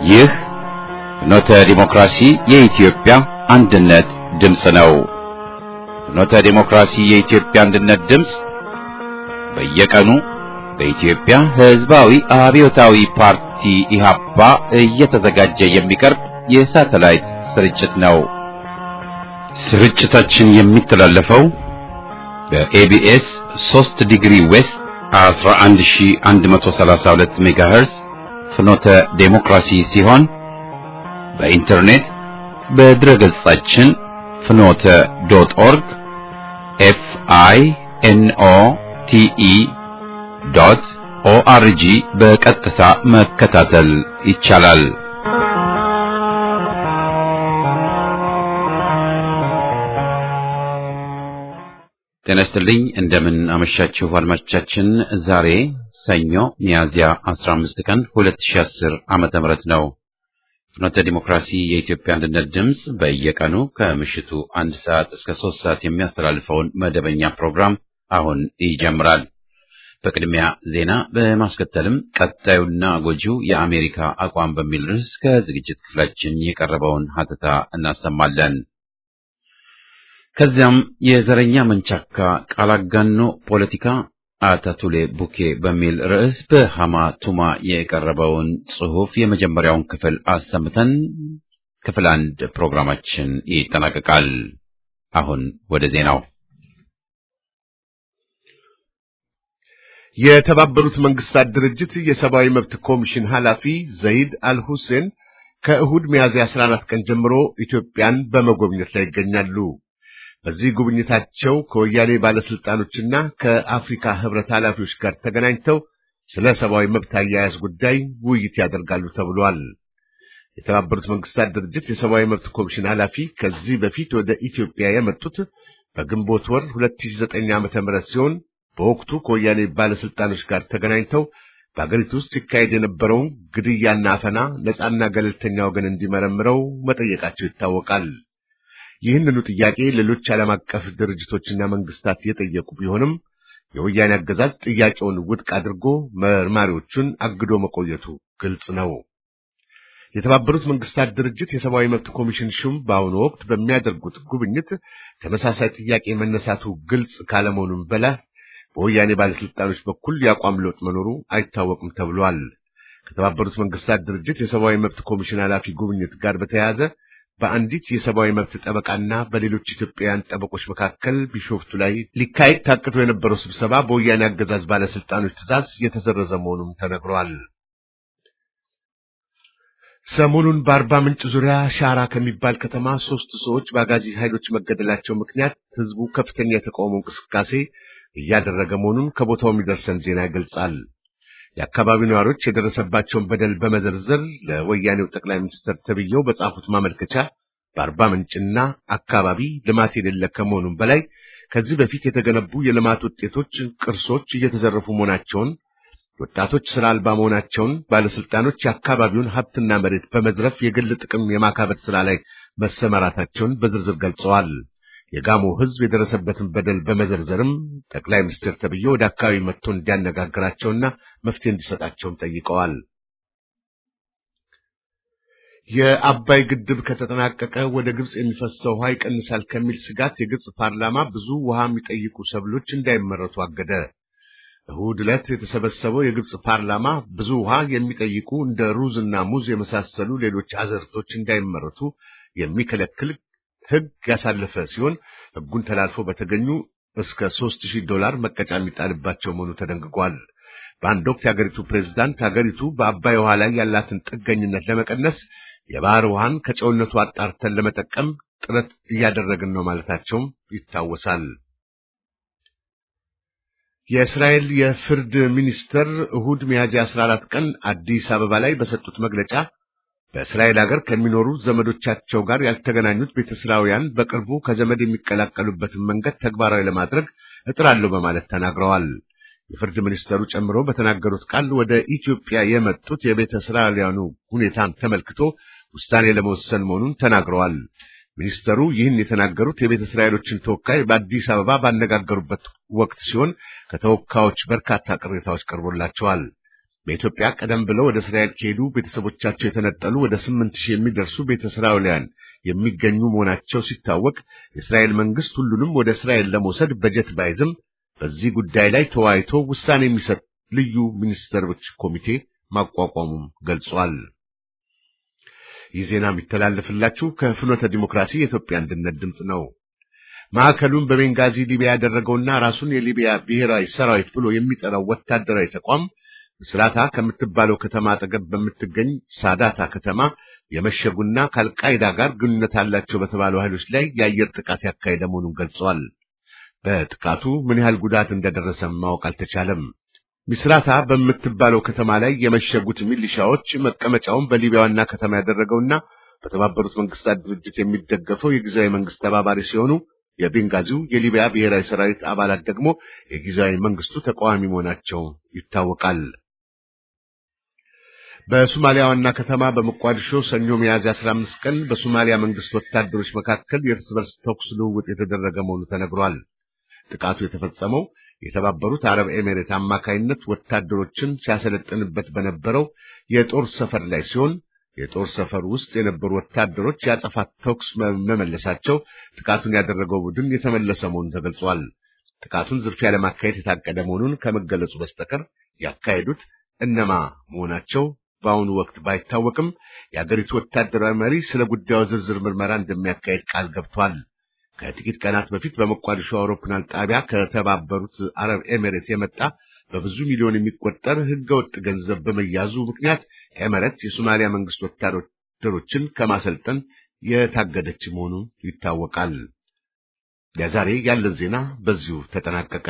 ይህ ፍኖተ ዲሞክራሲ የኢትዮጵያ አንድነት ድምፅ ነው። ፍኖተ ዲሞክራሲ የኢትዮጵያ አንድነት ድምፅ በየቀኑ በኢትዮጵያ ሕዝባዊ አብዮታዊ ፓርቲ ኢህአፓ እየተዘጋጀ የሚቀርብ የሳተላይት ስርጭት ነው። ስርጭታችን የሚተላለፈው በኤቢኤስ 3 ዲግሪ ዌስት 11132 ሜጋሄርዝ ፍኖተ ዴሞክራሲ ሲሆን በኢንተርኔት በድረገጻችን ፍኖተ ዶት ኦርግ ኤፍ አይ ኤን ኦ ቲ ኢ ዶት ኦአርጂ በቀጥታ መከታተል ይቻላል። ጤና ይስጥልኝ። እንደምን አመሻችሁ አድማጮቻችን። ዛሬ ሰኞ ሚያዝያ 15 ቀን 2010 ዓመተ ምህረት ነው። ፍኖተ ዲሞክራሲ የኢትዮጵያ አንድነት ድምፅ በየቀኑ ከምሽቱ አንድ ሰዓት እስከ ሶስት ሰዓት የሚያስተላልፈውን መደበኛ ፕሮግራም አሁን ይጀምራል። በቅድሚያ ዜና በማስከተልም ቀጣዩና ጎጂው የአሜሪካ አቋም በሚል ርዕስ ከዝግጅት ክፍላችን የቀረበውን ሀተታ እናሰማለን። ከዚያም የዘረኛ መንቻካ ቃል አጋኖ ፖለቲካ አታቱሌ ቡኬ በሚል ርዕስ በሃማ ቱማ የቀረበውን ጽሑፍ የመጀመሪያውን ክፍል አሰምተን ክፍል አንድ ፕሮግራማችን ይጠናቀቃል። አሁን ወደ ዜናው። የተባበሩት መንግስታት ድርጅት የሰብአዊ መብት ኮሚሽን ኃላፊ ዘይድ አልሁሴን ከእሁድ ሚያዝያ 14 ቀን ጀምሮ ኢትዮጵያን በመጎብኘት ላይ ይገኛሉ። በዚህ ጉብኝታቸው ከወያኔ ባለስልጣኖችና ከአፍሪካ ህብረት ኃላፊዎች ጋር ተገናኝተው ስለ ሰብአዊ መብት አያያዝ ጉዳይ ውይይት ያደርጋሉ ተብሏል። የተባበሩት መንግስታት ድርጅት የሰብአዊ መብት ኮሚሽን ኃላፊ ከዚህ በፊት ወደ ኢትዮጵያ የመጡት በግንቦት ወር 2009 ዓ.ም ሲሆን በወቅቱ ከወያኔ ባለስልጣኖች ጋር ተገናኝተው በአገሪቱ ውስጥ ሲካሄድ የነበረውን ግድያና አፈና ነፃና ገለልተኛ ወገን እንዲመረምረው መጠየቃቸው ይታወቃል። ይህንኑ ጥያቄ ሌሎች ዓለም አቀፍ ድርጅቶችና መንግስታት የጠየቁ ቢሆንም የወያኔ አገዛዝ ጥያቄውን ውድቅ አድርጎ መርማሪዎቹን አግዶ መቆየቱ ግልጽ ነው። የተባበሩት መንግስታት ድርጅት የሰብአዊ መብት ኮሚሽን ሹም በአሁኑ ወቅት በሚያደርጉት ጉብኝት ተመሳሳይ ጥያቄ መነሳቱ ግልጽ ካለመሆኑም በላይ በወያኔ ባለስልጣኖች በኩል የአቋም ለውጥ መኖሩ አይታወቅም ተብሏል። ከተባበሩት መንግስታት ድርጅት የሰብአዊ መብት ኮሚሽን ኃላፊ ጉብኝት ጋር በተያያዘ በአንዲት የሰብአዊ መብት ጠበቃና በሌሎች ኢትዮጵያውያን ጠበቆች መካከል ቢሾፍቱ ላይ ሊካሄድ ታቅዶ የነበረው ስብሰባ በወያኔ አገዛዝ ባለስልጣኖች ትዕዛዝ የተሰረዘ መሆኑም ተነግሯል። ሰሞኑን በአርባ ምንጭ ዙሪያ ሻራ ከሚባል ከተማ ሶስት ሰዎች በአጋዚ ኃይሎች መገደላቸው ምክንያት ህዝቡ ከፍተኛ የተቃውሞ እንቅስቃሴ እያደረገ መሆኑን ከቦታው የሚደርሰን ዜና ይገልጻል። የአካባቢው ነዋሪዎች የደረሰባቸውን በደል በመዘርዘር ለወያኔው ጠቅላይ ሚኒስትር ተብዬው በጻፉት ማመልከቻ በአርባ ምንጭና አካባቢ ልማት የሌለ ከመሆኑም በላይ ከዚህ በፊት የተገነቡ የልማት ውጤቶች፣ ቅርሶች እየተዘረፉ መሆናቸውን፣ ወጣቶች ስራ አልባ መሆናቸውን፣ ባለስልጣኖች የአካባቢውን ሀብትና መሬት በመዝረፍ የግል ጥቅም የማካበት ስራ ላይ መሰማራታቸውን በዝርዝር ገልጸዋል። የጋሞ ህዝብ የደረሰበትን በደል በመዘርዘርም ጠቅላይ ሚኒስትር ተብዬ ወደ አካባቢ መጥቶ እንዲያነጋግራቸውና መፍትሄ እንዲሰጣቸውም ጠይቀዋል። የአባይ ግድብ ከተጠናቀቀ ወደ ግብጽ የሚፈሰው ውሃ ይቀንሳል ከሚል ስጋት የግብጽ ፓርላማ ብዙ ውሃ የሚጠይቁ ሰብሎች እንዳይመረቱ አገደ። እሁድ ዕለት የተሰበሰበው የግብጽ ፓርላማ ብዙ ውሃ የሚጠይቁ እንደ ሩዝና ሙዝ የመሳሰሉ ሌሎች አዝርዕቶች እንዳይመረቱ የሚከለክል ሕግ ያሳለፈ ሲሆን ሕጉን ተላልፎ በተገኙ እስከ ሦስት ሺህ ዶላር መቀጫ የሚጣልባቸው መሆኑ ተደንግጓል። በአንድ ወቅት የአገሪቱ ፕሬዝዳንት አገሪቱ በአባይ ውሃ ላይ ያላትን ጥገኝነት ለመቀነስ የባህር ውሃን ከጨውነቱ አጣርተን ለመጠቀም ጥረት እያደረግን ነው ማለታቸውም ይታወሳል። የእስራኤል የፍርድ ሚኒስተር እሁድ ሚያዝያ 14 ቀን አዲስ አበባ ላይ በሰጡት መግለጫ በእስራኤል ሀገር ከሚኖሩ ዘመዶቻቸው ጋር ያልተገናኙት ቤተ እስራውያን በቅርቡ ከዘመድ የሚቀላቀሉበትን መንገድ ተግባራዊ ለማድረግ እጥራለሁ በማለት ተናግረዋል። የፍርድ ሚኒስተሩ ጨምሮ በተናገሩት ቃል ወደ ኢትዮጵያ የመጡት የቤተ እስራኤላውያኑ ሁኔታን ተመልክቶ ውሳኔ ለመወሰን መሆኑን ተናግረዋል። ሚኒስተሩ ይህን የተናገሩት የቤተ እስራኤሎችን ተወካይ በአዲስ አበባ ባነጋገሩበት ወቅት ሲሆን ከተወካዮች በርካታ ቅሬታዎች ቀርቦላቸዋል። በኢትዮጵያ ቀደም ብለው ወደ እስራኤል ከሄዱ ቤተሰቦቻቸው የተነጠሉ ወደ ስምንት ሺህ የሚደርሱ ቤተ እስራኤላውያን የሚገኙ መሆናቸው ሲታወቅ የእስራኤል መንግስት ሁሉንም ወደ እስራኤል ለመውሰድ በጀት ባይዝም በዚህ ጉዳይ ላይ ተወያይቶ ውሳኔ የሚሰጥ ልዩ ሚኒስትሮች ኮሚቴ ማቋቋሙም ገልጿል። ይህ ዜና የሚተላለፍላችሁ ከፍኖተ ዲሞክራሲ የኢትዮጵያ አንድነት ድምፅ ነው። ማዕከሉን በቤንጋዚ ሊቢያ ያደረገውና ራሱን የሊቢያ ብሔራዊ ሰራዊት ብሎ የሚጠራው ወታደራዊ ተቋም ምስራታ ከምትባለው ከተማ አጠገብ በምትገኝ ሳዳታ ከተማ የመሸጉና ከአልቃይዳ ጋር ግንኙነት አላቸው በተባሉ ኃይሎች ላይ የአየር ጥቃት ያካሄደ መሆኑን ገልጸዋል። በጥቃቱ ምን ያህል ጉዳት እንደደረሰም ማወቅ አልተቻለም። ሚስራታ በምትባለው ከተማ ላይ የመሸጉት ሚሊሻዎች መቀመጫውን በሊቢያ ዋና ከተማ ያደረገውና በተባበሩት መንግስታት ድርጅት የሚደገፈው የጊዜያዊ መንግስት ተባባሪ ሲሆኑ የቤንጋዚው የሊቢያ ብሔራዊ ሰራዊት አባላት ደግሞ የጊዜያዊ መንግስቱ ተቃዋሚ መሆናቸው ይታወቃል። በሶማሊያ ዋና ከተማ በሞቃዲሾ ሰኞ ሚያዝያ 15 ቀን በሶማሊያ መንግስት ወታደሮች መካከል የእርስ በርስ ተኩስ ልውውጥ የተደረገ መሆኑ ተነግሯል። ጥቃቱ የተፈጸመው የተባበሩት አረብ ኤሜሬት አማካይነት ወታደሮችን ሲያሰለጥንበት በነበረው የጦር ሰፈር ላይ ሲሆን የጦር ሰፈር ውስጥ የነበሩ ወታደሮች ያጸፋ ተኩስ መመለሳቸው ጥቃቱን ያደረገው ቡድን የተመለሰ መሆኑን ተገልጿል። ጥቃቱን ዝርፊያ ለማካሄድ የታቀደ መሆኑን ከመገለጹ በስተቀር ያካሄዱት እነማ መሆናቸው በአሁኑ ወቅት ባይታወቅም የአገሪቱ ወታደራዊ መሪ ስለ ጉዳዩ ዝርዝር ምርመራ እንደሚያካሄድ ቃል ገብቷል። ከጥቂት ቀናት በፊት በሞቃዲሾ አውሮፕላን ጣቢያ ከተባበሩት አረብ ኤሜሬት የመጣ በብዙ ሚሊዮን የሚቆጠር ህገወጥ ገንዘብ በመያዙ ምክንያት ኤሜሬት የሶማሊያ መንግስት ወታደሮችን ከማሰልጠን የታገደች መሆኑ ይታወቃል። ለዛሬ ያለን ዜና በዚሁ ተጠናቀቀ።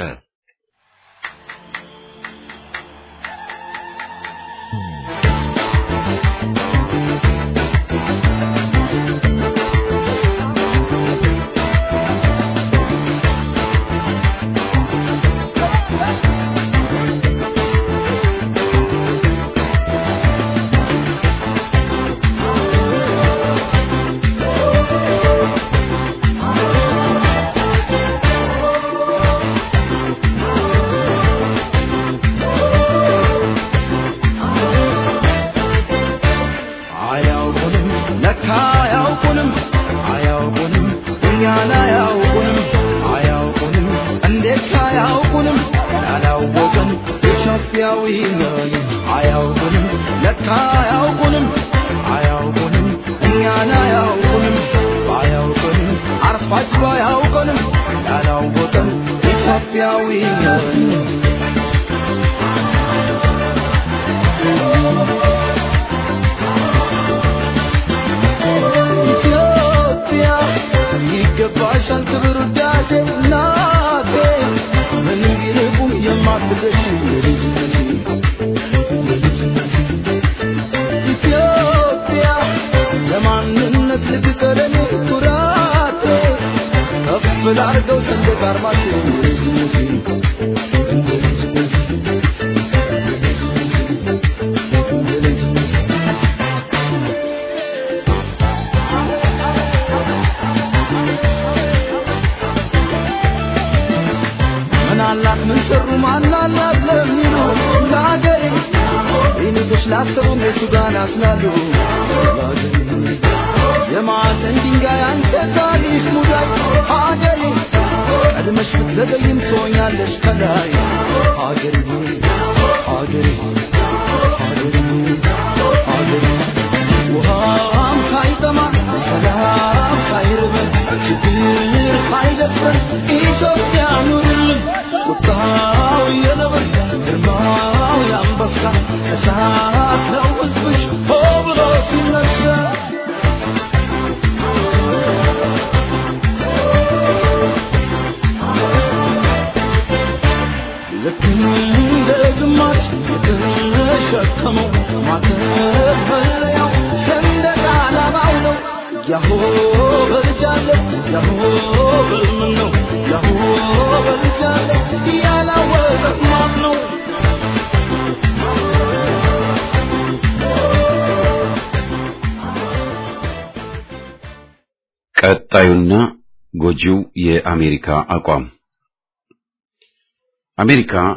ቀጣዩና ጎጂው የአሜሪካ አቋም አሜሪካ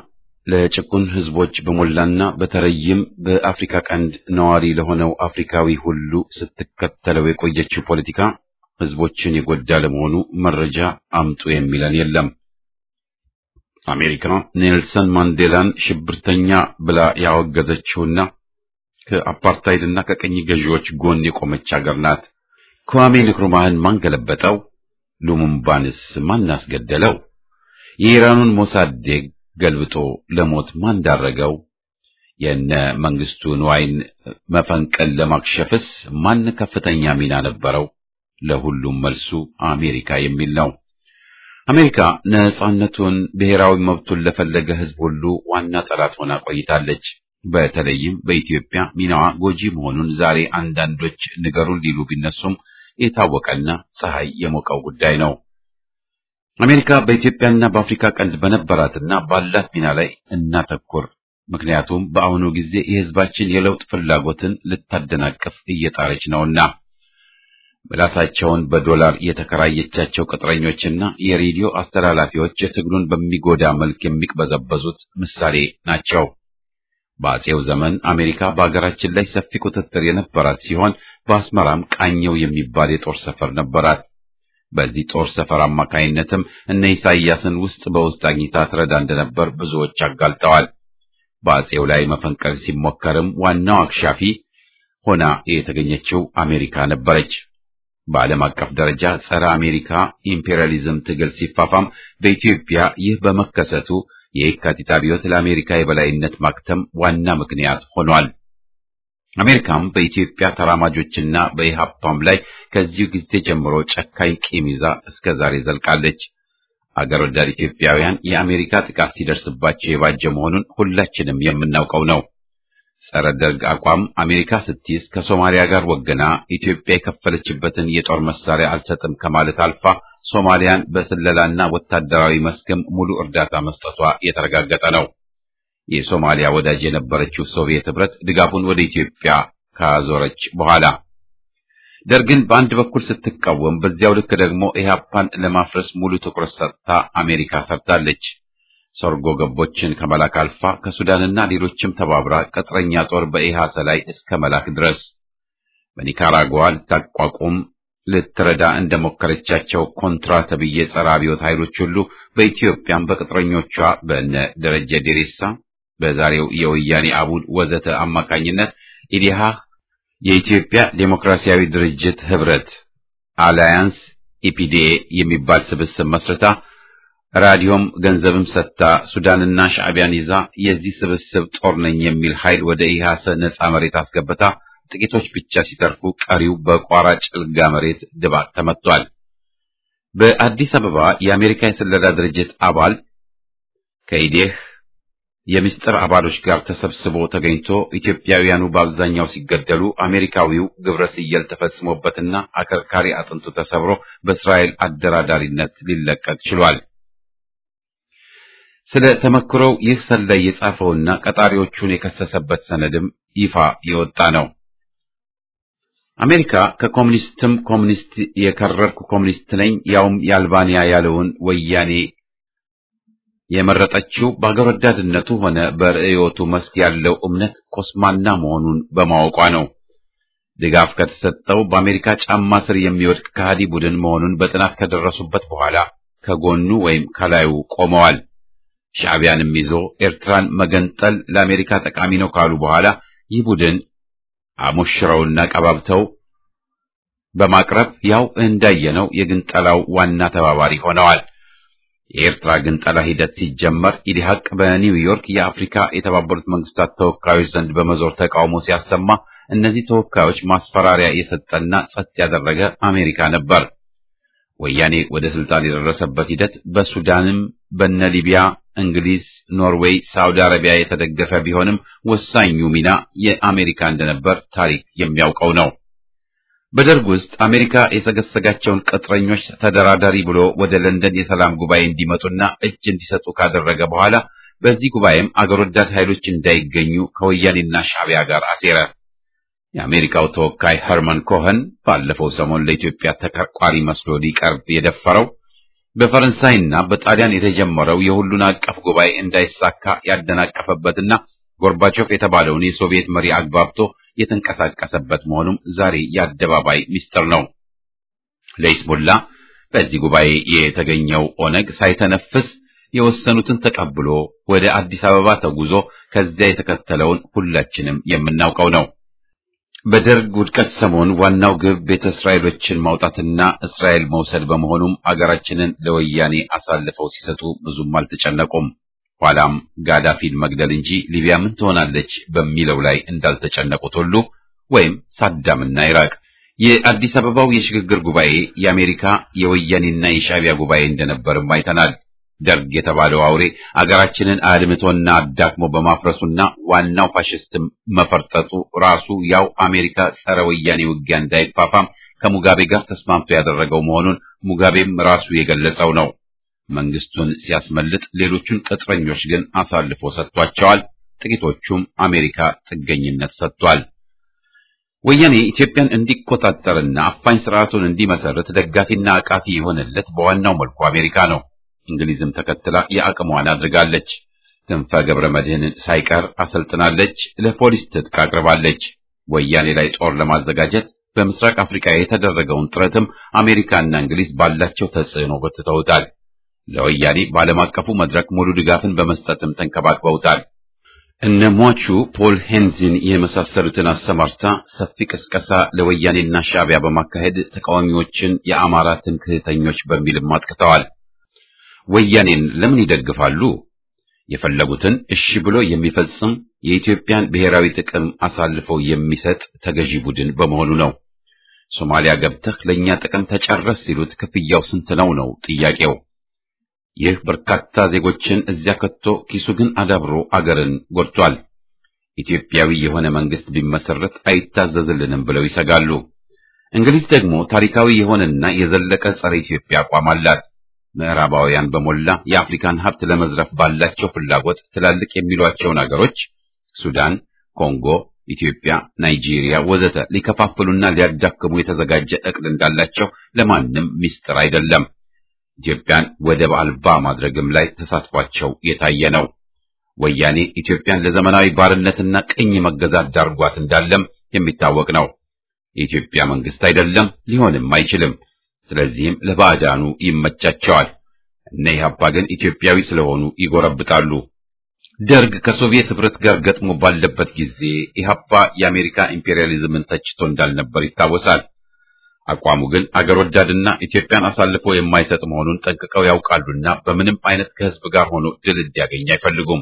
ለጭቁን ህዝቦች በሞላና በተለይም በአፍሪካ ቀንድ ነዋሪ ለሆነው አፍሪካዊ ሁሉ ስትከተለው የቆየችው ፖለቲካ ህዝቦችን የጎዳ ለመሆኑ መረጃ አምጡ የሚለን የለም። አሜሪካ ኔልሰን ማንዴላን ሽብርተኛ ብላ ያወገዘችውና ከአፓርታይድና ከቀኝ ገዢዎች ጎን የቆመች ሀገር ናት። kwame ንክሩማህን ማን ገለበጠው? ሉሙምባንስ ማን አስገደለው? የኢራኑን ሞሳዴግ ገልብጦ ለሞት ማን ዳረገው? የነ መንግስቱ ንዋይን መፈንቀል ለማክሸፍስ ማን ከፍተኛ ሚና ነበረው? ለሁሉም መልሱ አሜሪካ የሚል ነው። አሜሪካ ነጻነቱን፣ ብሔራዊ መብቱን ለፈለገ ህዝብ ሁሉ ዋና ጠላት ሆና ቆይታለች። በተለይም በኢትዮጵያ ሚናዋ ጎጂ መሆኑን ዛሬ አንዳንዶች ንገሩን ሊሉ ቢነሱም የታወቀና ፀሐይ የሞቀው ጉዳይ ነው። አሜሪካ በኢትዮጵያና በአፍሪካ ቀንድ በነበራትና ባላት ሚና ላይ እናተኩር። ምክንያቱም በአሁኑ ጊዜ የህዝባችን የለውጥ ፍላጎትን ልታደናቅፍ እየጣረች ነውና። ምላሳቸውን በዶላር የተከራየቻቸው ቅጥረኞችና የሬዲዮ አስተላላፊዎች የትግሉን በሚጎዳ መልክ የሚቅበዘበዙት ምሳሌ ናቸው። በአጼው ዘመን አሜሪካ በአገራችን ላይ ሰፊ ቁጥጥር የነበራት ሲሆን በአስመራም ቃኘው የሚባል የጦር ሰፈር ነበራት። በዚህ ጦር ሰፈር አማካይነትም እነ ኢሳይያስን ውስጥ በውስጥ አግኝታ ትረዳ እንደነበር ብዙዎች አጋልጠዋል። በአጼው ላይ መፈንቀል ሲሞከርም ዋናው አክሻፊ ሆና የተገኘችው አሜሪካ ነበረች። በዓለም አቀፍ ደረጃ ጸረ አሜሪካ ኢምፔሪያሊዝም ትግል ሲፋፋም በኢትዮጵያ ይህ በመከሰቱ የየካቲት አብዮት ለአሜሪካ የበላይነት ማክተም ዋና ምክንያት ሆኗል። አሜሪካም በኢትዮጵያ ተራማጆችና በኢሃፓም ላይ ከዚሁ ጊዜ ጀምሮ ጨካኝ ቂም ይዛ እስከ ዛሬ ዘልቃለች። አገር ወዳድ ኢትዮጵያውያን የአሜሪካ ጥቃት ሲደርስባቸው የባጀ መሆኑን ሁላችንም የምናውቀው ነው። ጸረ ደርግ አቋም አሜሪካ ስትይዝ ከሶማሊያ ጋር ወገና ኢትዮጵያ የከፈለችበትን የጦር መሳሪያ አልሰጥም ከማለት አልፋ ሶማሊያን በስለላና ወታደራዊ መስክም ሙሉ እርዳታ መስጠቷ የተረጋገጠ ነው። የሶማሊያ ወዳጅ የነበረችው ሶቪየት ህብረት ድጋፉን ወደ ኢትዮጵያ ካዞረች በኋላ ደርግን በአንድ በኩል ስትቃወም፣ በዚያው ልክ ደግሞ ኢህአፓን ለማፍረስ ሙሉ ትኩረት ሰጥታ አሜሪካ ሰርታለች። ሰርጎ ገቦችን ከመላክ አልፋ ከሱዳንና ሌሎችም ተባብራ ቅጥረኛ ጦር በኢሃሰ ላይ እስከ መላክ ድረስ በኒካራጓ ልታቋቁም ልትረዳ እንደሞከረቻቸው ኮንትራ ተብዬ ጸረ አብዮት ኃይሎች ሁሉ በኢትዮጵያም በቅጥረኞቿ በነ ደረጀ ዴሬሳ በዛሬው የወያኔ አቡድ ወዘተ አማካኝነት ኢዲሃህ የኢትዮጵያ ዴሞክራሲያዊ ድርጅት ህብረት አላያንስ ኢፒዲኤ የሚባል ስብስብ መስርታ ራዲዮም ገንዘብም ሰጥታ ሱዳንና ሻዕቢያን ይዛ የዚህ ስብስብ ጦር ነኝ የሚል ኃይል ወደ ኢሃሰ ነጻ መሬት አስገብታ ጥቂቶች ብቻ ሲተርፉ ቀሪው በቋራ ጭልጋ መሬት ድባቅ ተመቷል። በአዲስ አበባ የአሜሪካ የስለላ ድርጅት አባል ከኢዴህ የምስጢር አባሎች ጋር ተሰብስቦ ተገኝቶ ኢትዮጵያውያኑ በአብዛኛው ሲገደሉ አሜሪካዊው ግብረ ስየል ተፈጽሞበትና አከርካሪ አጥንቱ ተሰብሮ በእስራኤል አደራዳሪነት ሊለቀቅ ችሏል። ስለ ተመክሮው ይህ ሰላይ የጻፈውና ቀጣሪዎቹን የከሰሰበት ሰነድም ይፋ የወጣ ነው። አሜሪካ ከኮሙኒስትም ኮሙኒስት የከረርኩ ኮሙኒስት ነኝ ያውም የአልባንያ ያለውን ወያኔ የመረጠችው በአገር ወዳድነቱ ሆነ በርዕዮቱ መስክ ያለው እምነት ኮስማና መሆኑን በማወቋ ነው። ድጋፍ ከተሰጠው በአሜሪካ ጫማ ስር የሚወድቅ ከሃዲ ቡድን መሆኑን በጥናት ከደረሱበት በኋላ ከጎኑ ወይም ከላዩ ቆመዋል። ሻዕቢያንም ይዞ ኤርትራን መገንጠል ለአሜሪካ ጠቃሚ ነው ካሉ በኋላ ይህ ቡድን አሞሽረውና ቀባብተው በማቅረብ ያው እንዳየነው የግንጠላው ዋና ተባባሪ ሆነዋል። የኤርትራ ግንጠላ ሂደት ሲጀመር ኢዲሃቅ በኒውዮርክ የአፍሪካ የተባበሩት መንግስታት ተወካዮች ዘንድ በመዞር ተቃውሞ ሲያሰማ እነዚህ ተወካዮች ማስፈራሪያ የሰጠና ጸጥ ያደረገ አሜሪካ ነበር። ወያኔ ወደ ስልጣን የደረሰበት ሂደት በሱዳንም በነ ሊቢያ፣ እንግሊዝ፣ ኖርዌይ፣ ሳውዲ አረቢያ የተደገፈ ቢሆንም ወሳኙ ሚና የአሜሪካ እንደነበር ታሪክ የሚያውቀው ነው። በደርግ ውስጥ አሜሪካ የሰገሰጋቸውን ቅጥረኞች ተደራዳሪ ብሎ ወደ ለንደን የሰላም ጉባኤ እንዲመጡና እጅ እንዲሰጡ ካደረገ በኋላ በዚህ ጉባኤም አገር ወዳድ ኃይሎች እንዳይገኙ ከወያኔና ሻዕቢያ ጋር አሴረ። የአሜሪካው ተወካይ ኸርመን ኮኸን ባለፈው ሰሞን ለኢትዮጵያ ተከርቋሪ መስሎ ሊቀርብ የደፈረው በፈረንሳይና በጣሊያን የተጀመረው የሁሉን አቀፍ ጉባኤ እንዳይሳካ ያደናቀፈበትና ጎርባቾቭ የተባለውን የሶቪየት መሪ አግባብቶ የተንቀሳቀሰበት መሆኑም ዛሬ የአደባባይ ሚስጥር ነው። ለይስሙላ በዚህ ጉባኤ የተገኘው ኦነግ ሳይተነፍስ የወሰኑትን ተቀብሎ ወደ አዲስ አበባ ተጉዞ ከዚያ የተከተለውን ሁላችንም የምናውቀው ነው። በደርግ ውድቀት ሰሞን ዋናው ግብ ቤተ እስራኤሎችን ማውጣትና እስራኤል መውሰድ በመሆኑም አገራችንን ለወያኔ አሳልፈው ሲሰጡ ብዙም አልተጨነቁም። ኋላም ጋዳፊን መግደል እንጂ ሊቢያ ምን ትሆናለች በሚለው ላይ እንዳልተጨነቁት ሁሉ ወይም ሳዳምና ኢራቅ የአዲስ አበባው የሽግግር ጉባኤ የአሜሪካ የወያኔና የሻዕቢያ ጉባኤ እንደነበርም አይተናል። ደርግ የተባለው አውሬ አገራችንን አድምቶና አዳክሞ በማፍረሱና ዋናው ፋሽስትም መፈርጠጡ ራሱ ያው አሜሪካ ጸረ ወያኔ ውጊያ እንዳይፋፋም ከሙጋቤ ጋር ተስማምቶ ያደረገው መሆኑን ሙጋቤም ራሱ የገለጸው ነው። መንግስቱን ሲያስመልጥ ሌሎቹን ቅጥረኞች ግን አሳልፎ ሰጥቷቸዋል። ጥቂቶቹም አሜሪካ ጥገኝነት ሰጥቷል። ወያኔ ኢትዮጵያን እንዲቆጣጠርና አፋኝ ስርዓቱን እንዲመሰርት ደጋፊና አቃፊ የሆነለት በዋናው መልኩ አሜሪካ ነው። እንግሊዝም ተከትላ የአቅሟን አድርጋለች። ክንፈ ገብረ መድህንን ሳይቀር አሰልጥናለች። ለፖሊስ ትጥቅ አቅርባለች። ወያኔ ላይ ጦር ለማዘጋጀት በምስራቅ አፍሪካ የተደረገውን ጥረትም አሜሪካና እንግሊዝ ባላቸው ተጽዕኖ ጎትተውታል። ለወያኔ በዓለም አቀፉ መድረክ ሙሉ ድጋፍን በመስጠትም ተንከባክበውታል። እነ ሟቹ ፖል ሄንዚን የመሳሰሉትን አሰማርታ ሰፊ ቅስቀሳ ለወያኔና ሻዕቢያ በማካሄድ ተቃዋሚዎችን የአማራ ትምክህተኞች በሚልም አጥቅተዋል። ወያኔን ለምን ይደግፋሉ? የፈለጉትን እሺ ብሎ የሚፈጽም የኢትዮጵያን ብሔራዊ ጥቅም አሳልፈው የሚሰጥ ተገዢ ቡድን በመሆኑ ነው። ሶማሊያ ገብተህ ለእኛ ጥቅም ተጨረስ ሲሉት ክፍያው ስንት ነው ነው ጥያቄው። ይህ በርካታ ዜጎችን እዚያ ከቶ ኪሱ ግን አዳብሮ አገርን ጎድቷል። ኢትዮጵያዊ የሆነ መንግስት ቢመሰረት አይታዘዝልንም ብለው ይሰጋሉ። እንግሊዝ ደግሞ ታሪካዊ የሆነና የዘለቀ ጸረ ኢትዮጵያ አቋም አላት። ምዕራባውያን በሞላ የአፍሪካን ሀብት ለመዝረፍ ባላቸው ፍላጎት ትላልቅ የሚሏቸውን አገሮች ሱዳን፣ ኮንጎ፣ ኢትዮጵያ፣ ናይጄሪያ ወዘተ ሊከፋፍሉና ሊያዳክሙ የተዘጋጀ እቅድ እንዳላቸው ለማንም ሚስጥር አይደለም። ኢትዮጵያን ወደብ አልባ ማድረግም ላይ ተሳትፏቸው የታየ ነው። ወያኔ ኢትዮጵያን ለዘመናዊ ባርነትና ቅኝ መገዛት ዳርጓት እንዳለም የሚታወቅ ነው። የኢትዮጵያ መንግስት አይደለም፣ ሊሆንም አይችልም። ስለዚህም ለባዕዳኑ ይመቻቸዋል። እነ ኢህአፓ ግን ኢትዮጵያዊ ስለሆኑ ይጎረብጣሉ። ደርግ ከሶቪየት ህብረት ጋር ገጥሞ ባለበት ጊዜ ኢህአፓ የአሜሪካ ኢምፔሪያሊዝምን ተችቶ እንዳልነበር ይታወሳል። አቋሙ ግን አገር ወዳድና ኢትዮጵያን አሳልፎ የማይሰጥ መሆኑን ጠንቅቀው ያውቃሉና በምንም አይነት ከህዝብ ጋር ሆኖ ድል እንዲያገኝ አይፈልጉም።